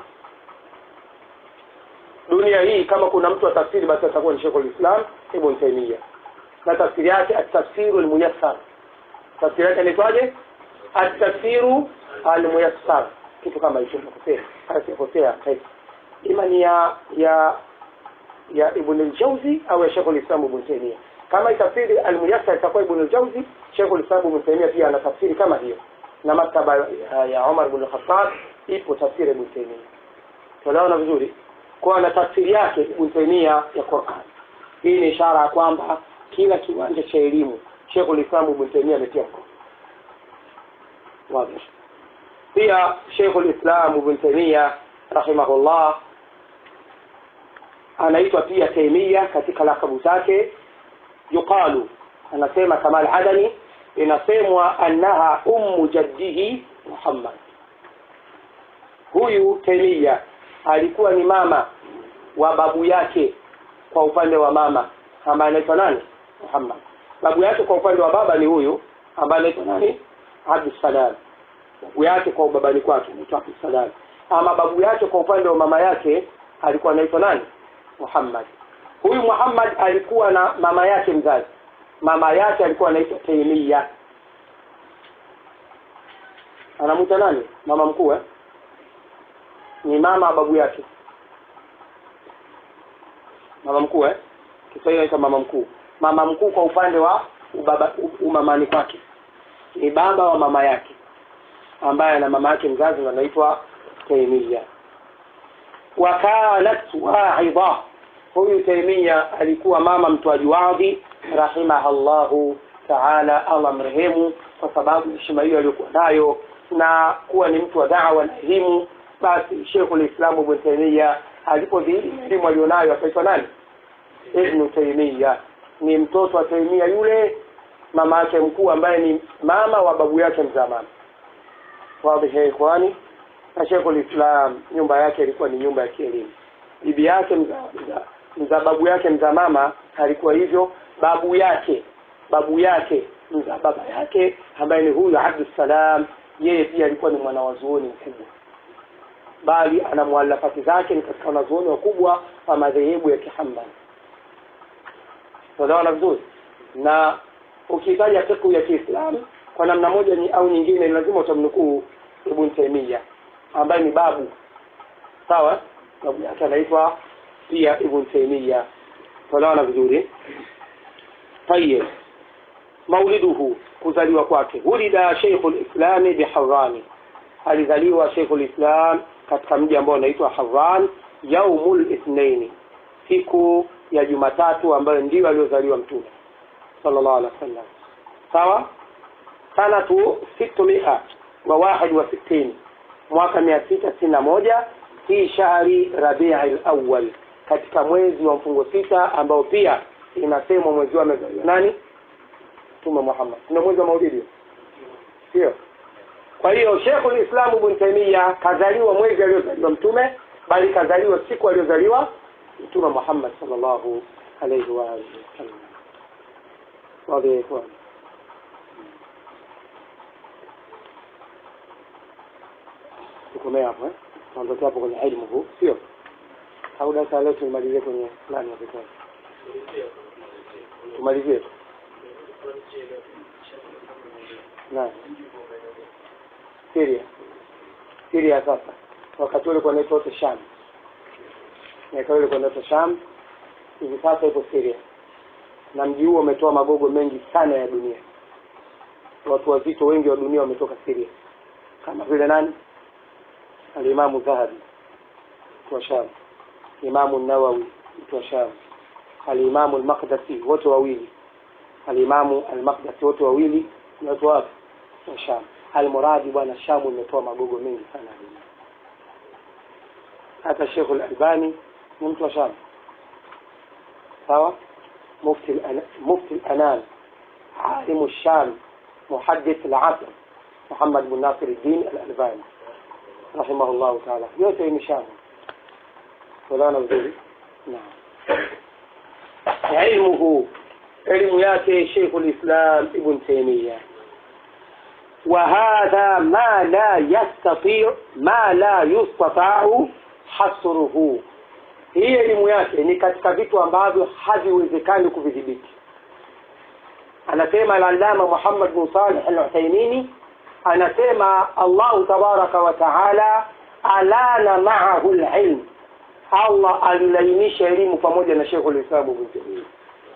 dunia hii kama kuna mtu wa tafsiri basi atakuwa ni Sheikhul Islam Ibn Taymiyyah na tafsiri yake at-tafsiru al-muyassar tafsiri yake inaitwaje at-tafsiru al-muyassar kitu kama hicho nakosea hasikosea ima ni ya ya ya Ibn al-Jawzi au ya Sheikh al-Islam Ibn Taymiyyah kama tafsiri al-muyassar itakuwa Ibn al-Jawzi Sheikh al-Islam Ibn Taymiyyah pia ana tafsiri kama hiyo na maktaba ya, ya Umar ibn al-Khattab ipo tafsiri Ibn Taymiyyah tunaona vizuri kwa na tafsiri yake Ibn Taymiyyah ya Qur'an hii ni ishara ya kwamba kila kiwanja cha elimu Sheikh al-Islam Ibn Taymiyyah ametia mkono wazi pia Sheikh al-Islam Ibn Taymiyyah rahimahullah anaitwa pia Taymiyyah katika lakabu zake yuqalu anasema Kamal Adani inasemwa annaha ummu jaddihi Muhammad huyu Taymiyyah alikuwa ni mama wa babu yake kwa upande wa mama ambaye anaitwa nani Muhammad babu yake kwa upande wa baba ni huyu ambaye anaitwa nani Abdussalam babu yake kwa ubabani kwake anaitwa Abdussalam ama babu yake kwa upande wa mama yake alikuwa anaitwa nani Muhammad huyu Muhammad alikuwa na mama yake mzazi mama yake alikuwa anaitwa Taymiya anamuita nani mama mkuu eh ni mama babu yake mama mkuu eh Kiswahili inaitwa mama mkuu mama mkuu kwa upande wa ubaba umamani kwake ni baba wa mama yake ambaye na mama yake mzazi anaitwa Taimia wa kanat wa'idha huyu Taimia alikuwa mama mtoaji wadhi rahimahallahu ta'ala Allah mrehemu kwa sababu heshima hiyo aliyokuwa nayo na kuwa ni mtu wa da'wa na elimu basi Sheikhul Islam Ibn Taymiyyah alipodhihiri elimu alionayo akaitwa nani Ibn Taymiyyah ni mtoto wa Taymiyyah yule mama yake mkuu ambaye ni mama wa babu yake mzamani wazi ya ikhwani na Sheikhul Islam nyumba yake ilikuwa ni nyumba ya kielimu bibi yake mza, mza, mza babu yake mza mama alikuwa hivyo babu yake babu yake mza baba yake ambaye ni huyu Abdussalam yeye pia alikuwa ni mwanawazuoni mkubwa bali ana muallafati zake ni katika wanazuoni wakubwa wa madhehebu ya Kihambali tunaona vizuri na ukitaja fiqh ya Kiislamu kwa namna moja ni au nyingine lazima utamnukuu Ibn Taymiyyah ambaye ni babu sawa babu yake anaitwa pia Ibn Taymiyyah tunaona vizuri tayeb mauliduhu kuzaliwa kwake ulida Sheikhul Islam biharrani alizaliwa Sheikhul Islam katika mji ambao unaitwa Harran yaumul ithnaini siku ya Jumatatu ambayo ndio aliozaliwa mtume sallallahu alaihi wasallam sawa sanatu 600 wa wahid wa sitini mwaka 661 fi shahri Rabi'il awwal katika mwezi wa mfungo sita ambao pia inasemwa mwezi wa amezaliwa nani Mtume Muhammad ndio mwezi wa maulidi sio kwa hiyo Sheikhul Islam Ibn Taymiyyah kazaliwa mwezi aliozaliwa mtume bali kazaliwa siku aliyozaliwa mtume Muhammad sallallahu alayhi wa alihi wasallam واضح يا إخوان tukomea hapo eh tuondoke hapo kwenye elimu huu sio au darasa leo tumalizie kwenye nani ya pekee tumalizie tu nani Syria Syria sasa wakati ule kwa naitwa wote Sham miaka ile kwa naitwa Sham hivi sasa ipo Syria na mji huo umetoa magogo mengi sana ya dunia watu wazito wengi wa dunia wametoka Syria kama vile nani alimamu Dhahabi mtu wa Sham imamu Nawawi mtu wa Sham alimamu al-Maqdisi wote wawili alimamu al-Maqdisi wote wawili ni watu wapi wa Sham almuradi bwana Shamu imetoa magogo mengi sana ya dunia hata Sheikh al-Albani ni mtu wa Sham sawa مفتي الأنا... مفتي الأنام عالم الشام محدث العصر محمد بن ناصر الدين الألباني رحمه الله تعالى yote ni Sham walaona vizuri naam ilmuhu elimu yake Sheikh al-Islam Ibn Taymiyyah وهذا ما لا يستطيع ما لا يستطاع حصره hii elimu yake ni katika vitu ambavyo haviwezekani kuvidhibiti anasema al-allama Muhammad bin Salih al-Uthaymeen anasema Allah tabaraka wa taala alana ma'ahu al-ilm Allah alilainisha elimu pamoja na Sheikh al-Islam Ibn Taymiyyah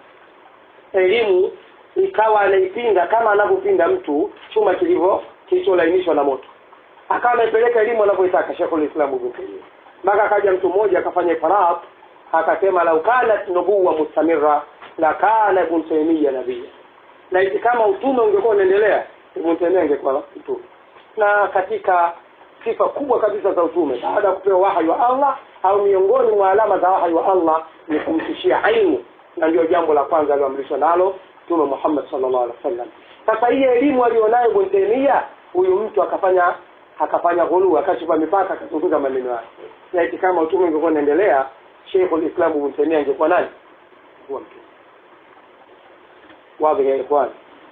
elimu ikawa anaipinda kama anavyopinda mtu chuma kilivyo kilicholainishwa na moto akawa amepeleka elimu anavyotaka Sheikh al-Islam Ibn Taymiyyah mpaka akaja mtu mmoja akafanya ifaraq akasema lau kanat nubuwa mustamira la kana ibn taymiya nabiyya na iti kama utume ungekuwa unaendelea ibn taymiya angekuwa mtume na katika sifa kubwa kabisa za utume baada ya kupewa wahyi wa Allah au miongoni mwa alama za wahyi wa Allah ni kumtishia ilmu na ndio jambo la kwanza aliyoamrishwa nalo mtume Muhammad sallallahu alaihi wasallam sasa hii elimu alionayo ibn taymiya huyu mtu akafanya akafanya ghulu akachupa mipaka akazunguza maneno yake na eti kama utume ungekuwa unaendelea Sheikh al-Islam Ibn Taymiyyah angekuwa nani huwa mtume wazi ya ikhwan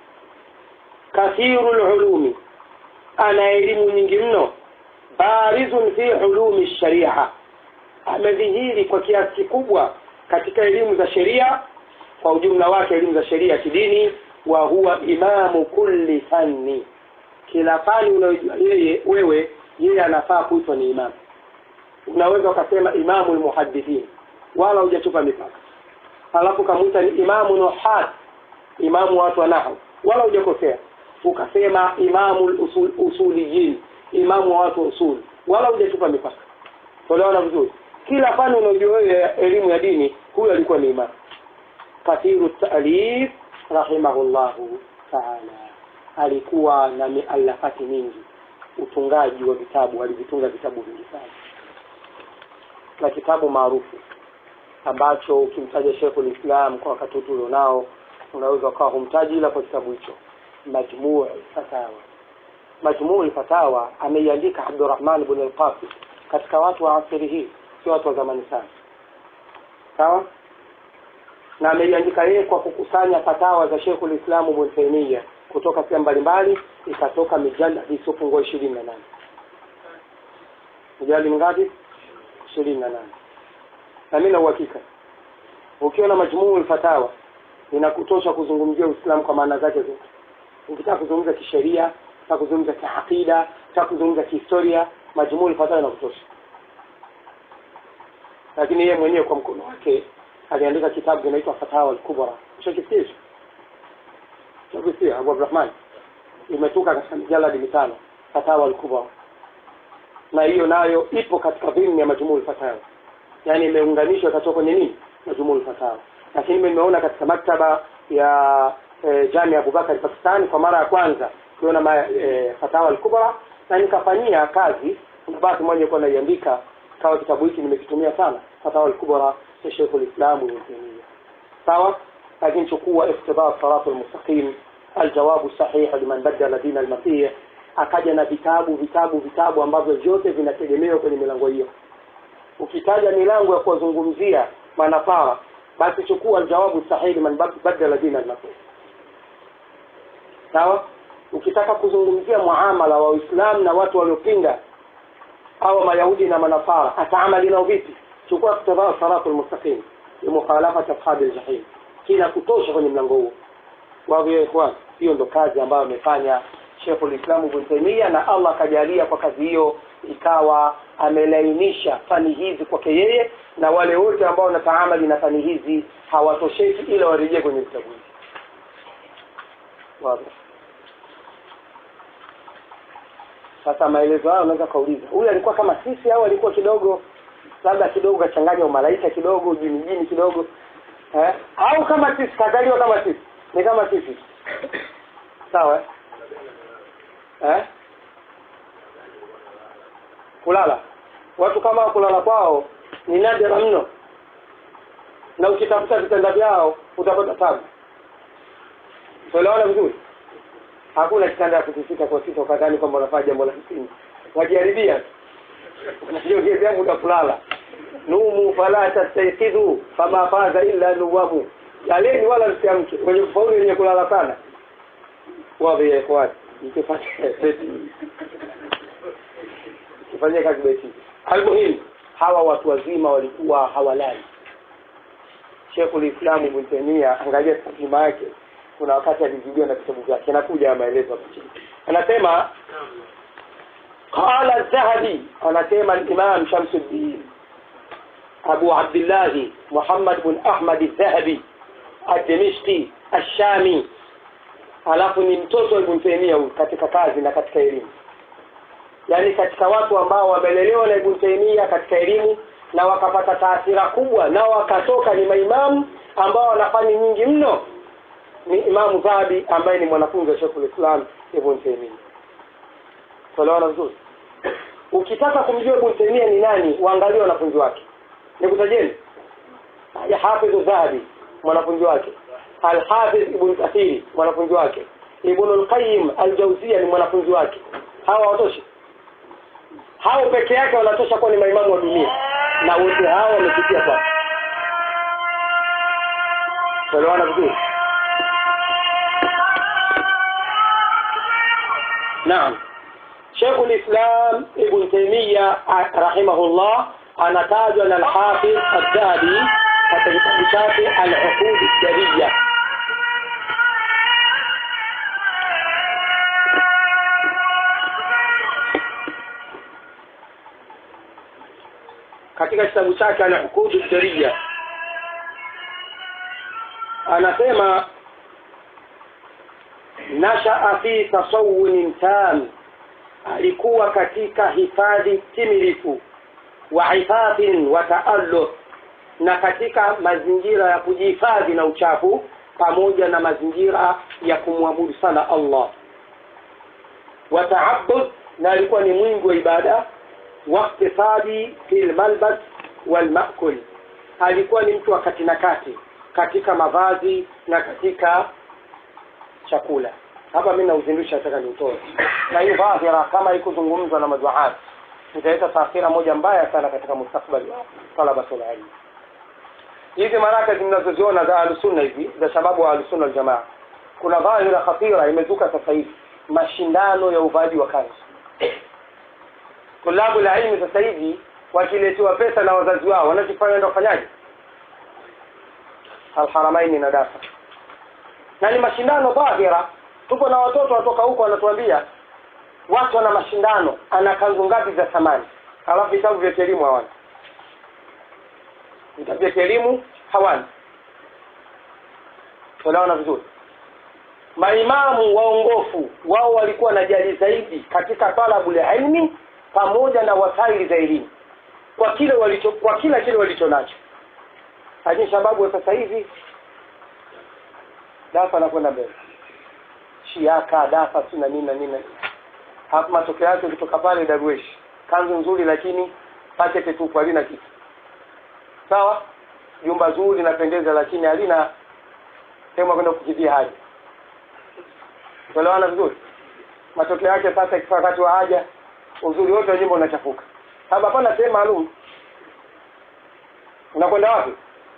kathiru al-ulumi ana elimu nyingi mno barizun fi ulumi sharia amedhihiri kwa kiasi kikubwa katika elimu za sheria kwa ujumla wake elimu za sheria kidini wa huwa imamu kulli fanni kila fani unayojua yeye wewe yeye anafaa kuitwa ni imamu unaweza ukasema imamu almuhaddithin wala hujatupa mipaka alafu kamuita ni imamu nuhat imamu watu wa nahwu wala hujakosea ukasema imamu usul, usuliyin imamu wa watu wa usul wala hujatupa mipaka tuelewana vizuri kila fani unajua wewe elimu ya dini huyo alikuwa ni imamu kathiru ta'lif rahimahullahu ta'ala alikuwa na mialafati mingi utungaji wa vitabu alivitunga vitabu vingi sana na kitabu maarufu ambacho ukimtaja Sheikh Islam kwa wakati huu ulionao unaweza ukawa humtaji ila kwa kitabu hicho Majmuu Fatawa Majmuu Fatawa ameiandika Abdurrahman ibn al-Qasim katika watu wa asiri hii sio watu wa zamani sana sawa na ameiandika yeye kwa kukusanya fatawa za Sheikh Islam Ibn Taymiyyah kutoka sehemu mbalimbali ikatoka mijalladi isiyopungua ishirini na nane mijalladi mingapi ishirini na nane na mimi na uhakika ukiona majmuu fatawa inakutosha kuzungumzia Uislamu kwa maana zake zote ukitaka kuzungumza kisheria ukitaka kuzungumza kiakida ukitaka kuzungumza kihistoria majmuu fatawa inakutosha lakini yeye mwenyewe kwa mkono wake aliandika kitabu kinaitwa fatawa al-kubra ushakisikia hicho ushakisikia Abu Abdurrahman imetoka katika mijaladi mitano fatawa al-kubra na hiyo nayo ipo katika dhimni ya majmuu fatawa yani imeunganishwa katoka kwenye nini majmuu fatawa lakini mimi nimeona katika maktaba ya e, Jamia Abubakar Pakistan kwa mara ya kwanza kuona ma, e, fatawa al-kubra na nikafanyia kazi kuna bahati moja nilikuwa naiandika kawa kitabu hiki nimekitumia sana fatawa al-kubra ya Sheikh al-Islam Ibn Taymiyyah sawa lakini chukua iqtida sirat al-mustaqim الجواب الصحيح لمن بدل دين المسيح akaja na vitabu vitabu vitabu ambavyo vyote vinategemewa kwenye milango hiyo ukitaja milango ya kuwazungumzia manafara basi chukua jawabu sahihi man bad- badala dina nabii sawa ukitaka kuzungumzia muamala wa uislamu na watu waliopinga au mayahudi na manafara ataamali nao vipi chukua kitabu salatu almustaqim limukhalafati ashabi aljahim kina kutosha kwenye mlango huo wao ya ikhwan hiyo ndo kazi ambayo amefanya Sheikhul Islam Ibn Taymiyyah na Allah akajalia kwa kazi hiyo ikawa amelainisha fani hizi kwake yeye na wale wote ambao wanataamali na fani hizi hawatosheki ila warejee kwenye vitabu hivi wazi sasa maelezo hayo unaweza kauliza huyu alikuwa kama sisi au alikuwa kidogo labda kidogo kachanganya umalaika kidogo jini jini kidogo eh? au kama sisi kazaliwa kama sisi ni kama sisi sawa eh? eh? kulala watu kama hao kulala kwao ni nadra mno na ukitafuta vitanda vyao utapata tabu tuelewana vizuri hakuna kitanda ya kutifika kwa sita ukadhani kwamba unafanya jambo la msingi wajaribia unajiongezea muda kulala numu fala tastaikidhu fama faza illa nuwamu laleni wala msiamke wenye kufaulu wenye kulala sana wadhi ya ikhwani mkifanya beti mkifanyia kazi beti almuhimu hawa watu wazima walikuwa hawalali Sheikhul Islam Ibn Taymiyyah angalia tarjuma yake kuna wakati alizidiwa na vitabu vyake anakuja ya maelezo hapo chini anasema qala az-zahabi anasema al-imam Shamsuddin Abu Abdullah Muhammad bin Ahmad az-Zahabi ad-Dimishqi ash-Shami alafu ni mtoto wa Ibn Taymiyyah huyu katika kazi na katika elimu yaani katika watu ambao wamelelewa na Ibn Taymiyyah katika elimu na wakapata taathira kubwa na wakatoka ni maimamu ambao wanafani nyingi mno ni Imamu Dhahabi ambaye ni mwanafunzi wa Sheikhul Islam Ibn Taymiyyah. Tuelewana vizuri? Ukitaka kumjua Ibn Taymiyyah ni nani, waangalie wanafunzi wake. Nikutajeni. Ya Hafidh Dhahabi mwanafunzi wake. Al-Hafidh Ibn Kathir mwanafunzi wake. Ibn al-Qayyim al-Jawziyya ni mwanafunzi wake. Hawa watoshi. Hao peke yake wanatosha kuwa ni maimamu wa dunia na wote hao wamepitia kwa. Tuelewana vizuri? نعم شيخ الإسلام ابن تيمية رحمه الله anatajwa na al-Hafiz al-Dhahabi katika kitabu chake al-Uqud al-Dariyya katika kitabu chake al-Uqud al-Dariyya anasema nashaa fi tasawunin tam alikuwa katika hifadhi timilifu wa hifadhin wa taalluq na katika mazingira ya kujihifadhi na uchafu pamoja na mazingira ya kumwabudu sana Allah wa ta'abbud na alikuwa ni mwingi wa ibada wa iktisadi fil malbas wal maakul alikuwa ni mtu wa kati na kati katika mavazi na katika chakula hapa mimi nauzindusha nataka niutoe na hii dhahira kama ikuzungumzwa na maduaat italeta taathira moja mbaya sana katika mustakbali wa talabatul ilm hizi maraka zinazoziona za ahlusunna hizi za shababu wa ahlusunna aljamaa kuna dhahira khatira imezuka sasa hivi mashindano ya uvaaji wa kanzu tulabu la ilmi sasa hivi wakiletewa pesa na wazazi wao wanachofanya ndio kufanyaje alharamaini na dafa na ni mashindano dhahira tuko na watoto watoka huko wanatuambia watu wana mashindano ana kanzu ngapi za thamani halafu vitabu vya elimu hawana vitabu vya elimu hawana tunaona vizuri maimamu waongofu wao walikuwa na jali zaidi katika talabu la ilmi pamoja na wasaili za elimu kwa kile walicho kwa kila kile walicho nacho lakini sababu wa sasa hivi dafa anakwenda mbele shiaka dafa si na nini na nini hapo matokeo yake kutoka pale darwesh kanzu nzuri lakini pakete tupu halina kitu sawa jumba zuri linapendeza lakini halina sehemu ya kwenda kukidhia haja tuelewana vizuri matokeo yake sasa ikifika wakati wa haja uzuri wote wa nyumba unachafuka sababu hapana sehemu maalum unakwenda wapi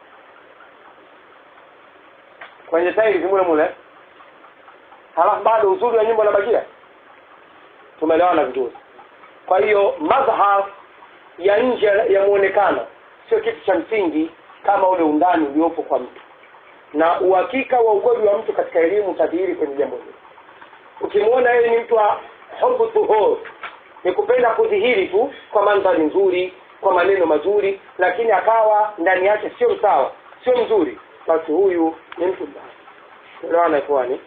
kwenye tairi mule mule halafu bado uzuri wa nyumba unabakia tumeelewana vizuri kwa hiyo madhhar ya nje ya muonekano sio kitu cha msingi kama ule undani uliopo kwa mtu na uhakika wa ukweli wa mtu katika elimu utadhihiri kwenye jambo hili ukimwona yeye ni mtu wa hubu tuhur ni kupenda kudhihiri tu kwa mandhari nzuri kwa maneno mazuri lakini akawa ndani yake sio sawa sio mzuri basi huyu ni mtu mbaya elewana ikhwani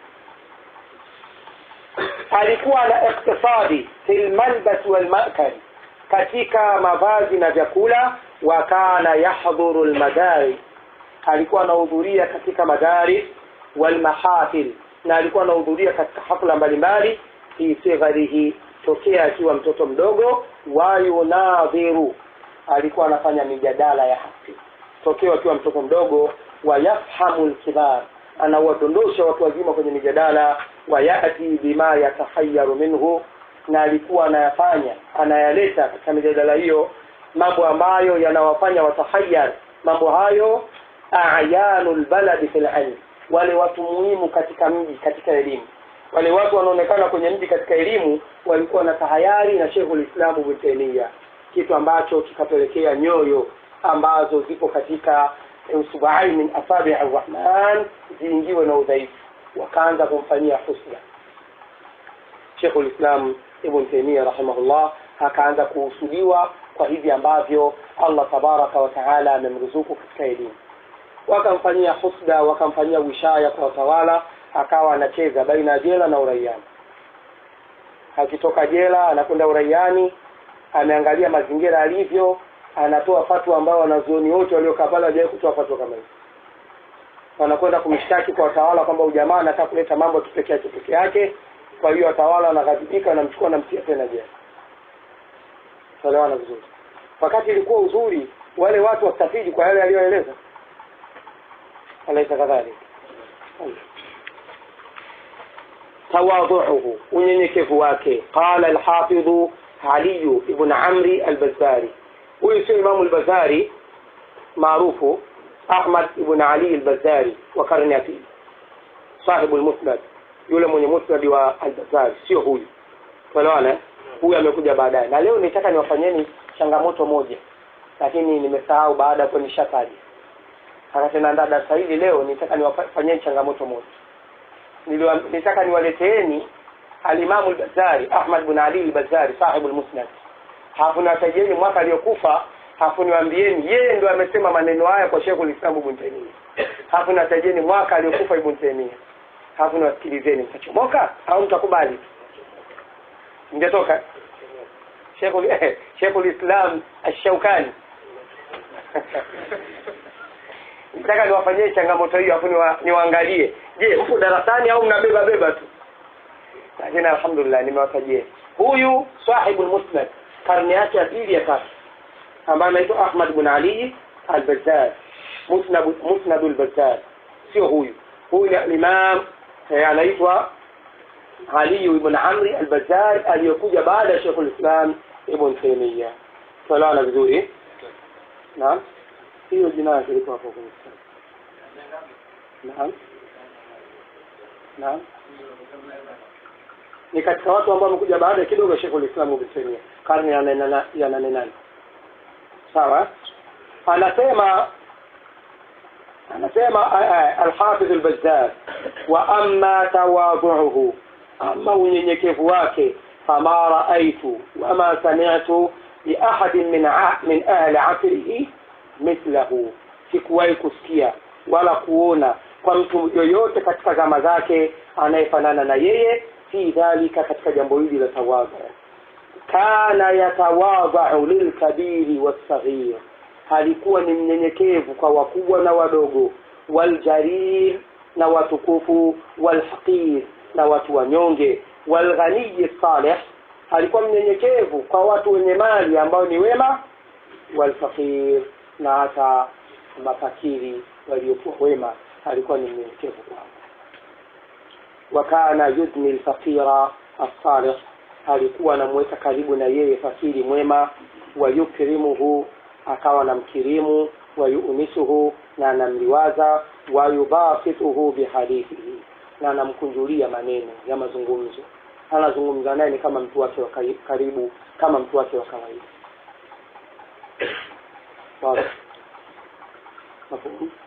alikuwa na iktisadi fi lmalbasi walmakali katika mavazi na vyakula wa kana yahdhuru lmadari alikuwa anahudhuria katika madari walmahafil na alikuwa anahudhuria katika hafla mbalimbali fi sigharihi tokea akiwa mtoto mdogo wayunadhiru alikuwa anafanya mijadala ya haki tokea akiwa mtoto mdogo wayafhamu lkibar anawadondosha watu wazima kwenye mijadala wayati bima yatahayaru minhu na alikuwa anayafanya anayaleta katika mijadala hiyo mambo ambayo yanawafanya watahayar mambo hayo ayanu lbaladi fi lilm wale watu muhimu katika mji katika elimu wale watu wanaonekana kwenye mji katika elimu walikuwa na tahayari na shekhu lislamu ibn taimia kitu ambacho kikapelekea nyoyo ambazo zipo katika usubai min asabi arrahman ziingiwe na udhaifu wakaanza kumfanyia husna shekhu lislam ibn taimia rahimahullah akaanza kuhusudiwa kwa hivi ambavyo allah tabaraka wa taala amemruzuku katika elimu wakamfanyia husda wakamfanyia wishaya kwa watawala akawa anacheza baina ya jela na uraiani akitoka jela anakwenda uraiani ameangalia mazingira alivyo anatoa fatwa ambayo wanazuoni wote waliokaa pale hawajawahi kutoa fatwa kama hizo wanakwenda kumshtaki kwa watawala kwamba ujamaa anataka kuleta mambo kipekee yake peke yake kwa hiyo watawala wanaghadhibika wanamchukua namtia tena jela tuelewana vizuri wakati ilikuwa uzuri wale watu wastafidi kwa yale aliyoeleza alaisa kadhalika tawadhuhu unyenyekevu wake qala alhafidhu aliyu ibn amri albazari huyu sio imamu albazari maarufu ahmad ibn ali albazari wa karne ya pili sahibu lmusnad yule mwenye musnadi wa albazari sio huyu tuelewana huyu amekuja baadaye na leo nitaka niwafanyeni changamoto moja lakini nimesahau baada ya kuwa nishataja akatenandaa darasa hili leo nitaka niwafanyeni changamoto moja Niliwa, nitaka niwaleteeni alimamu albazari ahmad bin ali albazari sahibu lmusnad hafu niwatajieni mwaka aliyokufa hafu niwaambieni yeye ndo amesema maneno haya kwa shekhu lislamu ibn taimia hafu niwatajieni mwaka aliyokufa ibn taimia hafu niwasikilizeni mtachomoka au mtakubali mjatoka shekhu lislam ashaukani nataka niwafanyie changamoto hiyo afu niwaangalie je mpo darasani au mnabeba beba tu lakini alhamdulillah nimewatajia huyu sahibu lmusnad karne yake ya pili ya tatu ambaye anaitwa ahmad bn ali albazar musnadu lbazar sio huyu huyu ni alimam anaitwa aliyu ibn amri albazar aliyokuja baada ya shekhu lislam ibn taimia tuelewana vizuri naam hiyo jina yake liko hapo kwenye kitabu naam naam ni katika watu ambao wamekuja baada kidogo Sheikh ulislamu Ibn Taymiyyah karne ya nane ya nane nane sawa anasema anasema al-Hafidh al-Bazzar wa amma tawadhu'uhu amma unyenyekevu wake fama raaitu wama sami'tu li ahadin min min ahli asrihi mithlahu sikuwahi kusikia wala kuona kwa mtu yoyote katika zama zake anayefanana na yeye fi dhalika katika jambo hili la tawadhu kana yatawadhau lilkabiri wassaghir alikuwa ni mnyenyekevu kwa wakubwa na wadogo waljarir na watukufu walhaqir na watu wanyonge walghaniyi salih alikuwa mnyenyekevu kwa watu wenye mali ambao ni wema walfaqir na hata mafakiri waliokuwa wema alikuwa ni mnyenyekevu kwao wakana yudni lfaqira alsalih alikuwa anamweka karibu na yeye fakiri mwema wayukrimuhu akawa na mkirimu wayunisuhu na anamliwaza wayubasituhu bihadithihi na anamkunjulia maneno ya mazungumzo anazungumza naye ni kama mtu wake wa kari- karibu kama mtu wake wa kawaida Wazi. Mafhumu?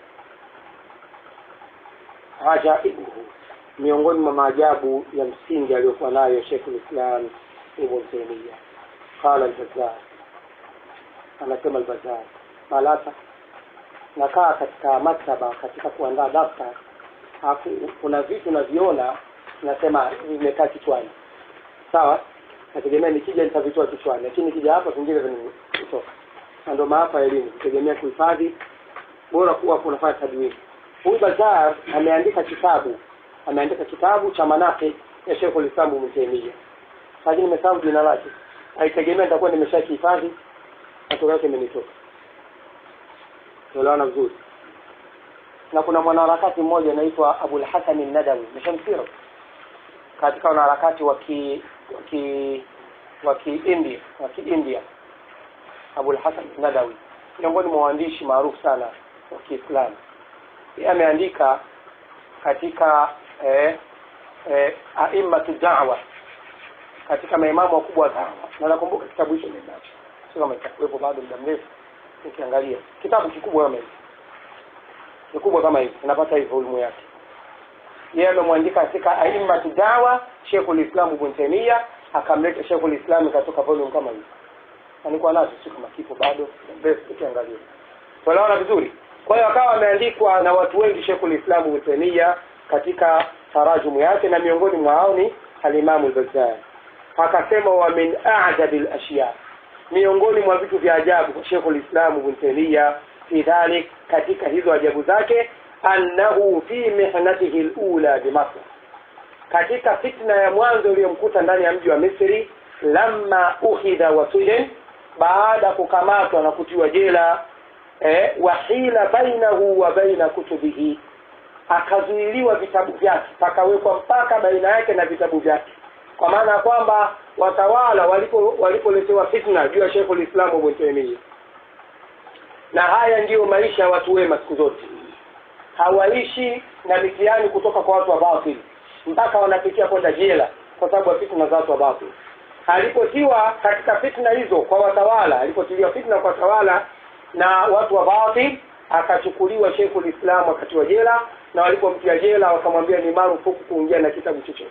ajaibuhu miongoni mwa maajabu ya msingi aliyokuwa nayo Sheikh Islam Ibn Taymiyyah qala al-Bazzar anasema al-Bazzar malata nakaa katika maktaba katika kuandaa daftar alafu kuna vitu naviona nasema hivi vimekaa kichwani sawa nategemea nikija nitavitoa kichwani lakini nikija hapa vingine vinatoka na ndio maafa ya elimu kutegemea kuhifadhi bora kuwa kunafanya tadwini huyu Bazar ameandika kitabu ameandika kitabu cha manaqib ya Sheikh al-Islam Ibn Taymiyyah lakini nimesahau jina lake haitegemea nitakuwa nimeshakihifadhi matokeo yake imenitoka tuelewana vizuri na kuna mwanaharakati mmoja anaitwa Abul Hasan an-Nadawi mshamsira katika wanaharakati wa ki wa ki wa ki-India wa ki-India Abul Hasan an-Nadawi miongoni mwa waandishi maarufu sana wa Kiislamu yeye ameandika katika eh, eh, aimmatu da'wa katika maimamu wakubwa wa da'wa na nakumbuka kitabu hicho ninacho sio kama itakuwepo bado muda mrefu nikiangalia kitabu kikubwa kama hivi kikubwa kama hivi unapata hii volume yake yeye amemwandika katika aimmatu da'wa Sheikhul Islam Ibn Taymiyyah akamleta Sheikhul Islam katoka volume kama hivi alikuwa nazo sio kama kipo bado muda mrefu ukiangalia tunaona vizuri kwa hiyo akawa ameandikwa na watu wengi Sheikhul Islam Ibn Taymiyyah katika tarajumu yake na miongoni mwao ni al-Imam al-Bazzar akasema wa min a'jab al-ashya miongoni mwa vitu vya ajabu kwa Sheikhul Islam Ibn Taymiyyah fi dhalik katika hizo ajabu zake annahu fi mihnatihi al-ula bi Masr katika fitna ya mwanzo iliyomkuta ndani ya mji wa Misri lamma ukhidha wa sujen baada kukamatwa na kutiwa jela eh, wahila bainahu wa baina kutubihi akazuiliwa vitabu vyake pakawekwa mpaka baina yake na vitabu vyake kwa maana ya kwamba watawala walipo walipoletewa fitna juu ya Sheikhul Islam Ibn Taymiyyah na haya ndiyo maisha ya watu wema siku zote hawaishi na mitihani kutoka kwa watu wa batil mpaka wanapitia kwenda jela kwa sababu ya fitna za watu wa batil alipotiwa katika fitna hizo kwa watawala alipotiliwa fitna kwa watawala na watu wa batil akachukuliwa Sheikhul Islam akatiwa jela na walipomtia jela wakamwambia ni marufuku kuingia na kitabu chochote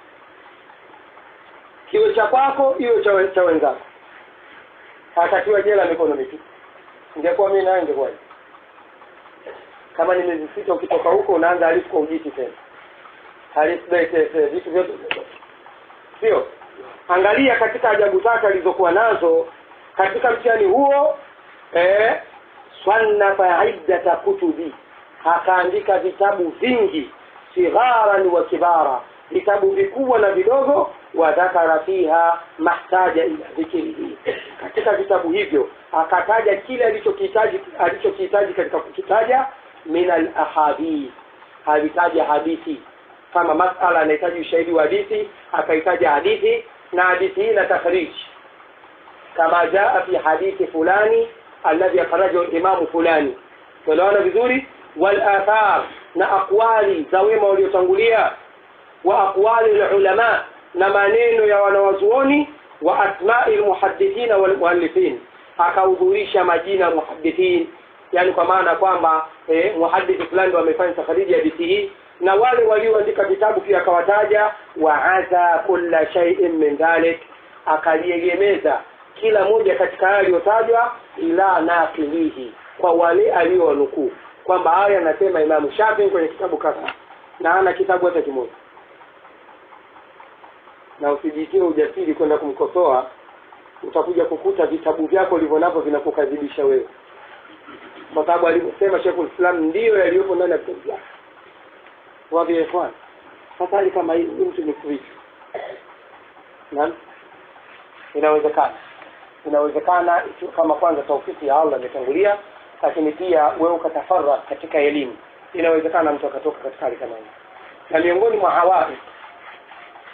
kiwe cha kwako iwe cha, cha wenzako akatiwa jela mikono mitupu ingekuwa mimi naye ingekuwa kama ni miezi sita ukitoka huko unaanza halifu kwa ujiti tena halifu bete vitu vyote sio angalia katika ajabu zake alizokuwa nazo katika mtihani huo eh, swannafa iddata kutubi akaandika vitabu vingi sigharan wa kibara vitabu vikubwa na vidogo wa dhakara fiha mahtaja ila dhikrihi katika vitabu hivyo akataja kile alichokihitaji alichokihitaji katika kukitaja min al ahadith alitaja hadithi kama masala anahitaji ushahidi wa hadithi akaitaja hadithi na hadithi hii na takhrij kama jaa fi hadithi fulani alladhi akhrajahu imamu fulani tunaona vizuri wal athar na aqwali za wema waliotangulia wa aqwali ulama na maneno ya wanawazuoni wa asma'i almuhaddithina wal muallifin akahudhurisha majina muhaddithin yani kwa maana kwamba eh, muhaddithi fulani wamefanya takhariji hadithi hii na wale walioandika vitabu pia akawataja wa adha kulla shay'in min dhalik akaliegemeza kila moja katika haya aliyotajwa ila nakilihi kwa wale aliowanukuu kwamba haya anasema Imamu Shafi kwenye kitabu kadhaa na ana kitabu hata kimoja na usijitie ujasiri kwenda kumkosoa utakuja kukuta vitabu vyako ulivyo navyo vinakukadhibisha wewe kwa sababu alivyosema Sheikhul Islam ndiyo yaliyopo ndani ya vitabu vyake wapi ya ikhwan sasa hali kama hii huyu mtu ni kuishi naam inawezekana inawezekana ikiwa kama kwanza taufiki ya Allah imetangulia lakini pia wewe ukatafarra katika elimu inawezekana mtu akatoka katika hali kama hii na miongoni mwa hawai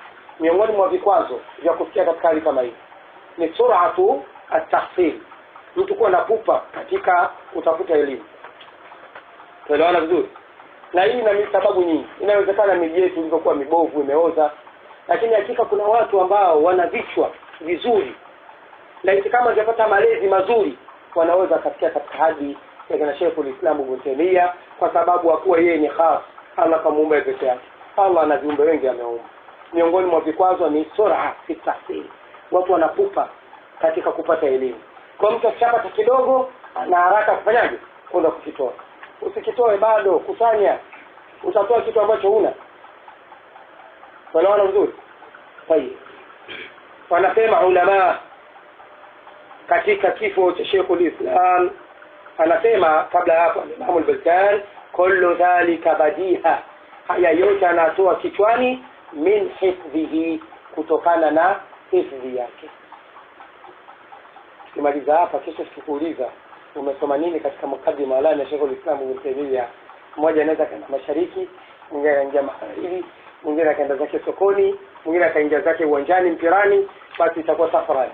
miongoni mwa vikwazo vya kufikia katika hali kama hii ni suratu at-tahsil mtu kuwa na pupa katika kutafuta elimu tuelewana vizuri na hii ina sababu nyingi inawezekana miji yetu ilivyokuwa mibovu imeoza lakini hakika kuna watu ambao wana vichwa vizuri laiti kama wangepata malezi mazuri wanaweza kafikia katika hadi ya kina Sheikh ulislamu Ibn Taymiyyah kwa sababu hakuwa yeye ni khas Allah kamuumba peke yake Allah ana viumbe wengi ameumba miongoni mwa vikwazo ni sura fi tahsil watu wanapupa katika kupata elimu kwa mtu akishapata kidogo ana haraka kufanyaje kwenda kukitoa usikitoe bado kusanya utatoa kitu ambacho huna wanaona vizuri tayeb wanasema ulama katika kifo cha Sheikhul Islam anasema kabla ya hapo Imam al-Balkan kullu dhalika badiha haya yote anatoa kichwani min hifdhihi kutokana na hifdhi yake kimaliza hapa kesho sikuuliza umesoma nini katika mukadima alani ya Sheikhul Islam Ibn Taymiyyah mmoja anaweza kaenda mashariki mwingine anaingia magharibi mwingine akaenda zake sokoni mwingine akaingia zake uwanjani mpirani basi itakuwa safari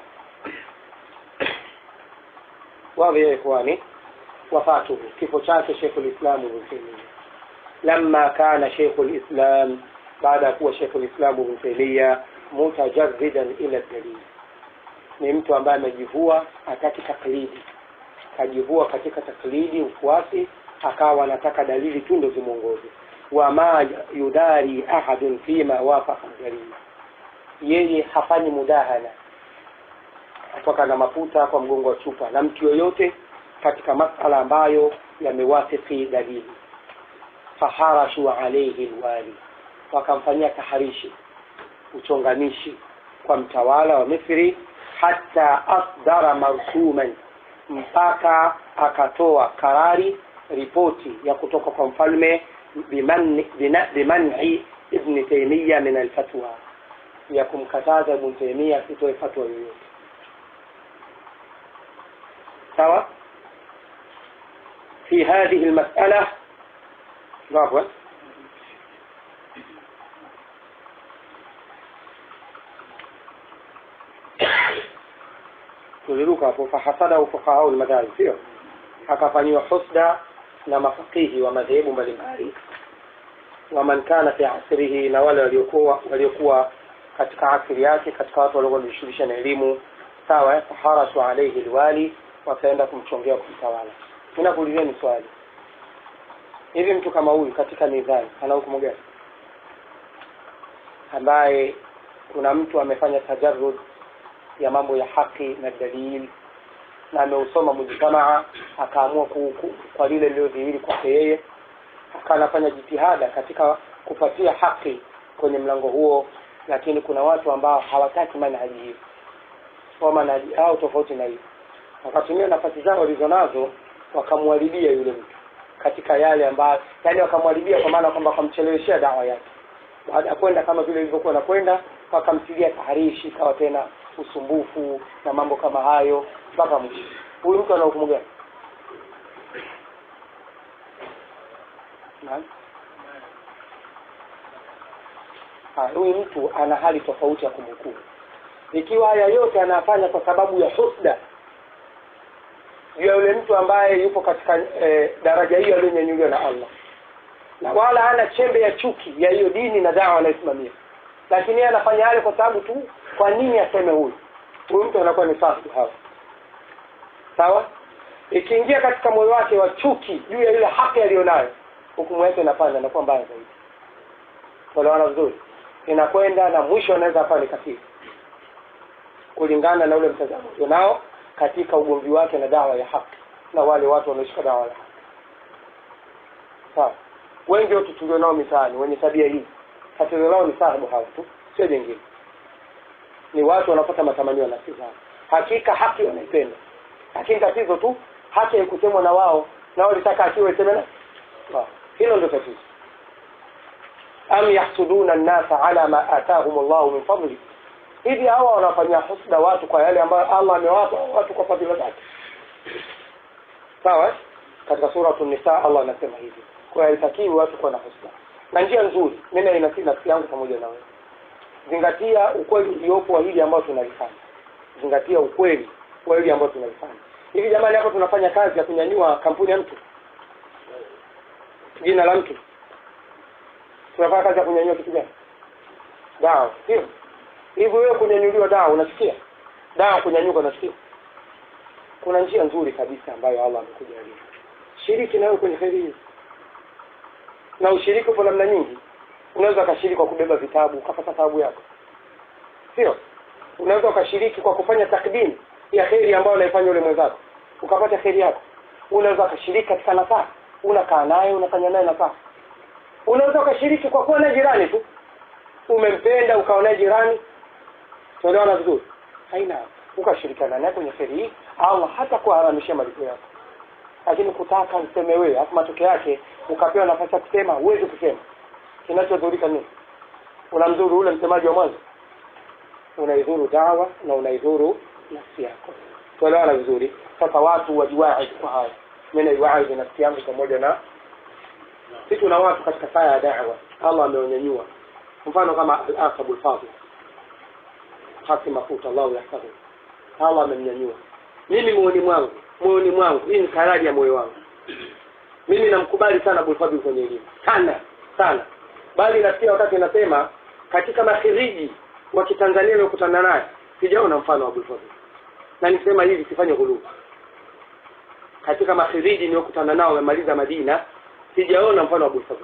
واضح يا إخواني وفاته كيف شاك شيخ الإسلام ابن تيمية لما كان شيخ الإسلام بعد هو شيخ الإسلام ابن تيمية متجردا إلى الدليل ni mtu ambaye amejivua hataki taklidi kajivua katika taklidi ufuasi akawa anataka dalili tu ndo zimwongoze wama yudari ahadun fima wafaqa dalili yeye hafanyi mudahana kutoka na mafuta kwa mgongo wa chupa na mtu yoyote katika masala ambayo yamewafiki dalili faharashu alayhi alwali wakamfanyia taharishi uchonganishi kwa mtawala wa Misri hata asdara marsuman mpaka akatoa karari ripoti ya kutoka kwa mfalme biman'i ibn Taymiyyah min alfatwa ya kumkataza ibn Taymiyyah asitoe fatwa yoyote sawa في هذه المسألة عفوا tuliruka hapo fahasadahu fuqahau almadhahib sio akafanyiwa husda na mafakihi wa madhehebu mbalimbali waman kana fi asrihi na wale waliokuwa waliokuwa katika asiri yake katika watu waliokuwa wanajishughulisha na elimu sawa faharasu alayhi alwali wakaenda kumchongea kumtawala ninakuulizeni swali hivi mtu kama huyu katika mizani ana hukumu gani ambaye kuna mtu amefanya tajarrud ya mambo ya haki na dalili na ameusoma mujtamaa akaamua ku, ku, kwa lile lililodhihiri kwake yeye akawa anafanya jitihada katika kupatia haki kwenye mlango huo lakini kuna watu ambao hawataki manhaji hiyo kwa manhaji hao tofauti na hiyo wakatumia nafasi zao walizonazo wakamwharibia yule mtu katika yale ambayo yani wakamwharibia kwa maana kwamba wakamcheleweshea dawa yake baada ya kwenda kama vile ilivyokuwa nakwenda wakamtilia taharishi kawa tena usumbufu na mambo kama hayo mpaka mwisho huyu mtu ana hukumu gani huyu mtu ana hali tofauti ya kumhukumu ikiwa haya yote anafanya kwa sababu ya husda juu ya yule mtu ambaye yupo katika e, daraja hiyo aliyonyanyuliwa na Allah na wala hana chembe ya chuki ya hiyo dini na dawa anayosimamia lakini yeye anafanya yale kwa sababu tu kwa nini aseme huyu huyu mtu anakuwa ni fasidu hawa sawa ikiingia katika moyo wake wa chuki juu ya ile haki aliyonayo hukumu yake inapanda inakuwa mbaya zaidi kuelewana vizuri inakwenda na mwisho anaweza akawa ni kafiri kulingana na ule mtazamo ulionao katika ugomvi wake na dawa ya haki na wale watu wanaoshika dawa ya haki sawa wengi wetu tulionao mitaani wenye tabia hii tatizo lao ni sahibu hawa tu sio jengine ni watu wanapata matamanio na nafsi zao hakika haki wanaipenda lakini tatizo tu haki haikusemwa na wao na wao litaka akiwa iseme na hilo ndio tatizo am yahsuduna an-nasa ala ma atahum Allah min fadli hivi hawa wanafanyia husda watu kwa yale ambayo Allah amewapa watu kwa fadhila zake sawa katika sura an-nisa Allah anasema hivi kwa haitakiwi watu kuwa na husda na njia nzuri mimi inasii nafsi yangu pamoja na wewe zingatia ukweli uliopo wa hili ambalo tunalifanya zingatia ukweli wa hili ambalo tunalifanya hivi jamani hapo tunafanya kazi ya kunyanyua kampuni ya mtu jina la mtu tunafanya kazi ya kunyanyua kitu gani dawa sio hivi wewe kunyanyuliwa dawa unasikia dawa kunyanyuka unasikia kuna njia nzuri kabisa ambayo allah amekujalia shiriki nawe kwenye heri hii na ushiriki upo namna nyingi unaweza ukashiriki kwa kubeba vitabu ukapata thawabu yako sio unaweza ukashiriki kwa kufanya takdimu ya heri ambayo anaifanya yule mwenzako ukapata heri yako unaweza ukashiriki katika nafasi unakaa naye unafanya naye nafasi unaweza ukashiriki kwa kuwa naye jirani tu umempenda ukawa naye jirani tuelewana vizuri haina ukashirikiana naye kwenye heri hii allah hata kuharamishia malipo yako lakini kutaka useme wewe alafu matokeo yake ukapewa nafasi ya kusema huwezi kusema kinachodhurika nini unamdhuru ule msemaji wa mwanzo unaidhuru dawa na unaidhuru nafsi yako tuelewana vizuri sasa watu wajiwaidi kwa haya mi naiwaidi nafsi yangu pamoja na si tuna watu katika saa ya dawa allah ameonyanyua mfano kama alasabu lfadil hasi mafuta allahu yahfadhu allah amemnyanyua mimi moyoni mwangu moyoni mwangu hii ni karaji ya moyo wangu mimi namkubali sana abulfadhil kwenye elimu sana sana bali nasikia wakati nasema katika makhiriji wa kitanzania niokutana naye sijaona mfano wa abulfadhil na nisema hivi sifanye ghulubu katika makhiriji niokutana nao wamemaliza madina sijaona mfano wa abulfadhil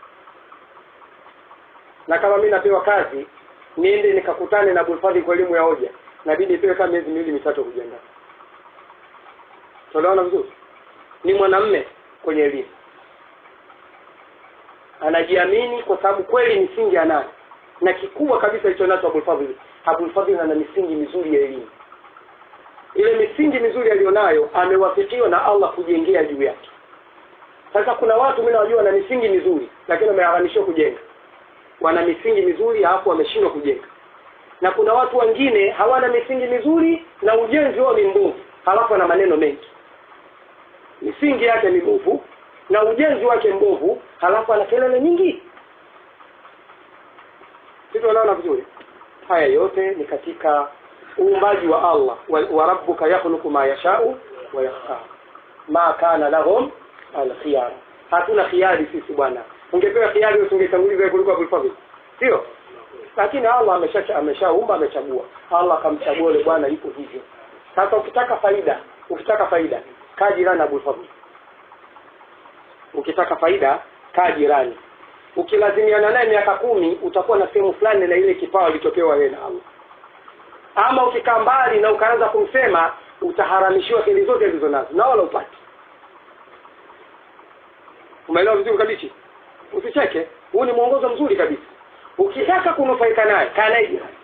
na kama mi napewa kazi niende nikakutane na abulfadhil kwa elimu ya hoja nabidi ipewe kama miezi miwili mitatu kujiandaa tunaona vizuri ni mwanamme kwenye elimu anajiamini kwa sababu kweli misingi anayo na kikubwa kabisa ilicho nacho abulfadhil abulfadhil ana misingi mizuri ya elimu ile misingi mizuri aliyonayo amewafikiwa na allah kujengea juu yake sasa kuna watu mi nawajua wana misingi mizuri lakini wameharamishiwa kujenga wana misingi mizuri alafu wameshindwa kujenga na kuna watu wengine hawana misingi mizuri na ujenzi wao ni mbovu halafu ana maneno mengi misingi yake ni mbovu na ujenzi wake mbovu halafu ana kelele nyingi sisi wanaona vizuri haya yote ni katika uumbaji wa allah wa, wa rabbuka yakhluqu ma yashau wa yakhtar ma kana lahum alkhiyara hatuna khiari sisi bwana ungepewa khiari usingetanguliza kuliko abulfadhil sio lakini allah ameshaumba amesha amechagua allah akamchagua yule bwana yuko hivyo sasa ukitaka faida ukitaka faida kaa jirani na abulfadhil ukitaka faida kaa jirani ukilazimiana naye miaka kumi utakuwa na sehemu fulani na ile kipawa ilichopewa yeye na allah ama ukikaa mbali na ukaanza kumsema utaharamishiwa heli zote alizo nazo na wala upati umeelewa vizuri kabichi usicheke huu ni mwongozo mzuri kabisa ukitaka kunufaika naye kaa naye jirani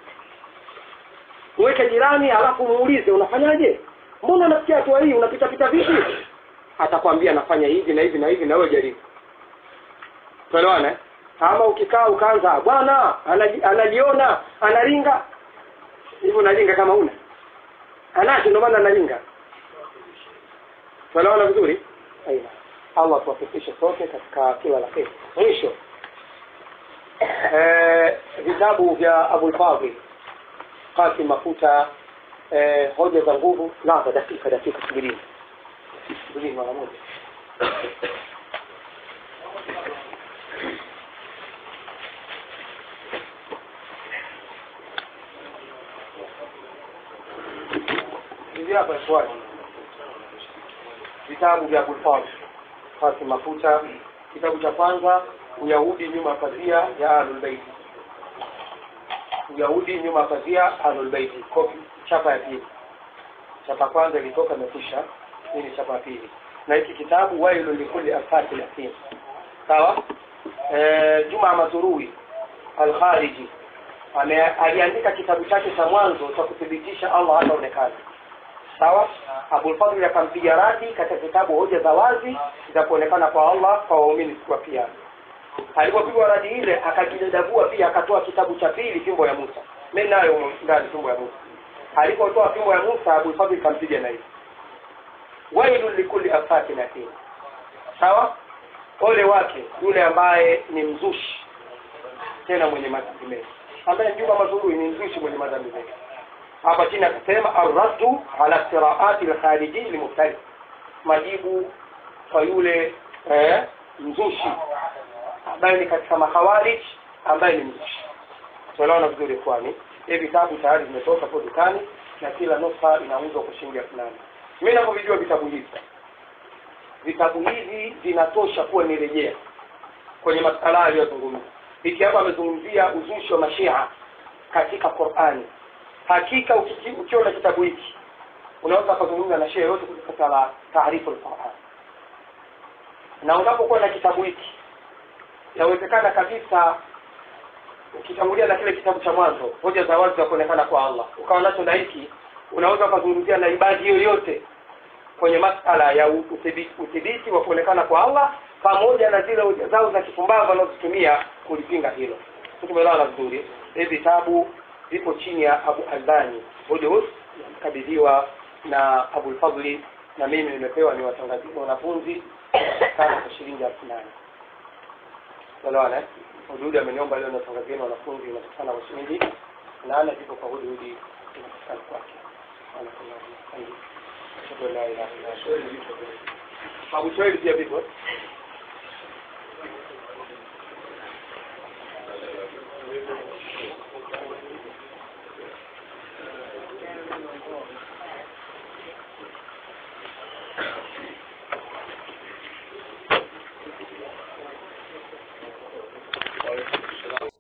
mweke jirani alafu muulize unafanyaje mbona unafikia hatua hii unapita pita vipi atakwambia nafanya hivi na hivi na hivi na wewe jaribu tuelewana eh? ama ukikaa ukaanza bwana anaji, anajiona analinga hivyo unalinga kama una anacho ndio maana analinga tuelewana vizuri aina allah tuwafikishe sote katika kila la kheri mwisho eh, vitabu vya abulfadhi qasim mafuta eh, hoja za nguvu lava dakika dakika subirini subirini mara moja hivi hapa swali vitabu vya abulfadhi qasim mafuta kitabu cha kwanza uyahudi nyuma ya pazia ya ahlulbeiti uyahudi nyuma ya pazia ahlulbeiti kopi chapa ya pili chapa kwanza ilitoka imekwisha hii ni chapa ya pili na hiki kitabu wailu likuli afati latim sawa e, juma mazurui alkhariji aliandika kitabu chake cha mwanzo cha kuthibitisha allah hataonekana sawa abulfadhli akampiga radi katika kitabu hoja za wazi za kuonekana kwa allah kwa waumini siku ya kiama alipopigwa radi ile akajidadavua pia akatoa kitabu cha pili fimbo ya musa mi nayo ndani fimbo ya musa alipotoa fimbo ya musa abulfadhli kampiga na hivi wailu likuli afakin athim sawa ole wake yule ambaye ni mzushi tena mwenye madhambi mengi ambaye mjuma mazurui ni mzushi mwenye madhambi mengi hapa chini akasema arraddu ala qiraati lkhariji limubtadi majibu kwa yule eh, mzushi ambaye ni katika mahawarij ambaye ni mzushi tuelewana vizuri kwani hivi vitabu tayari vimetoka kwa dukani na kila nusa inauzwa kwa shilingi elfu nane mi navyovijua vitabu hivi vitabu hivi vinatosha kuwa ni rejea kwenye masala aliyozungumza hiki hapa amezungumzia uzushi wa mashia katika qurani hakika ukiki- ukiona kitabu hiki unaweza ukazungumza na shia yote katika la taarifu lquran na unapokuwa na kitabu hiki yawezekana kabisa ukitangulia na kile kitabu cha mwanzo hoja za wazi za kuonekana kwa allah ukawa nacho na hiki unaweza ukazungumzia na ibadi yoyote kwenye masala ya u- uthibiti uthibiti wa kuonekana kwa allah pamoja na zile hoja zao za kipumbavu wanazozitumia kulipinga hilo Sisi tumeelewana vizuri hivi vitabu vipo chini ya abu albani hudus kabidhiwa na abulfadli na mimi nimepewa ni watangazi wanafunzi sana kwa shilingi elfu nane elewana hududi ameniomba leo natangazieni wanafunzi inapatikana kwa shilingi nane vipo kwa hududi inapatikana kwake Ashhadu an la ilaha illa Allah. Abu Swahili pia vipo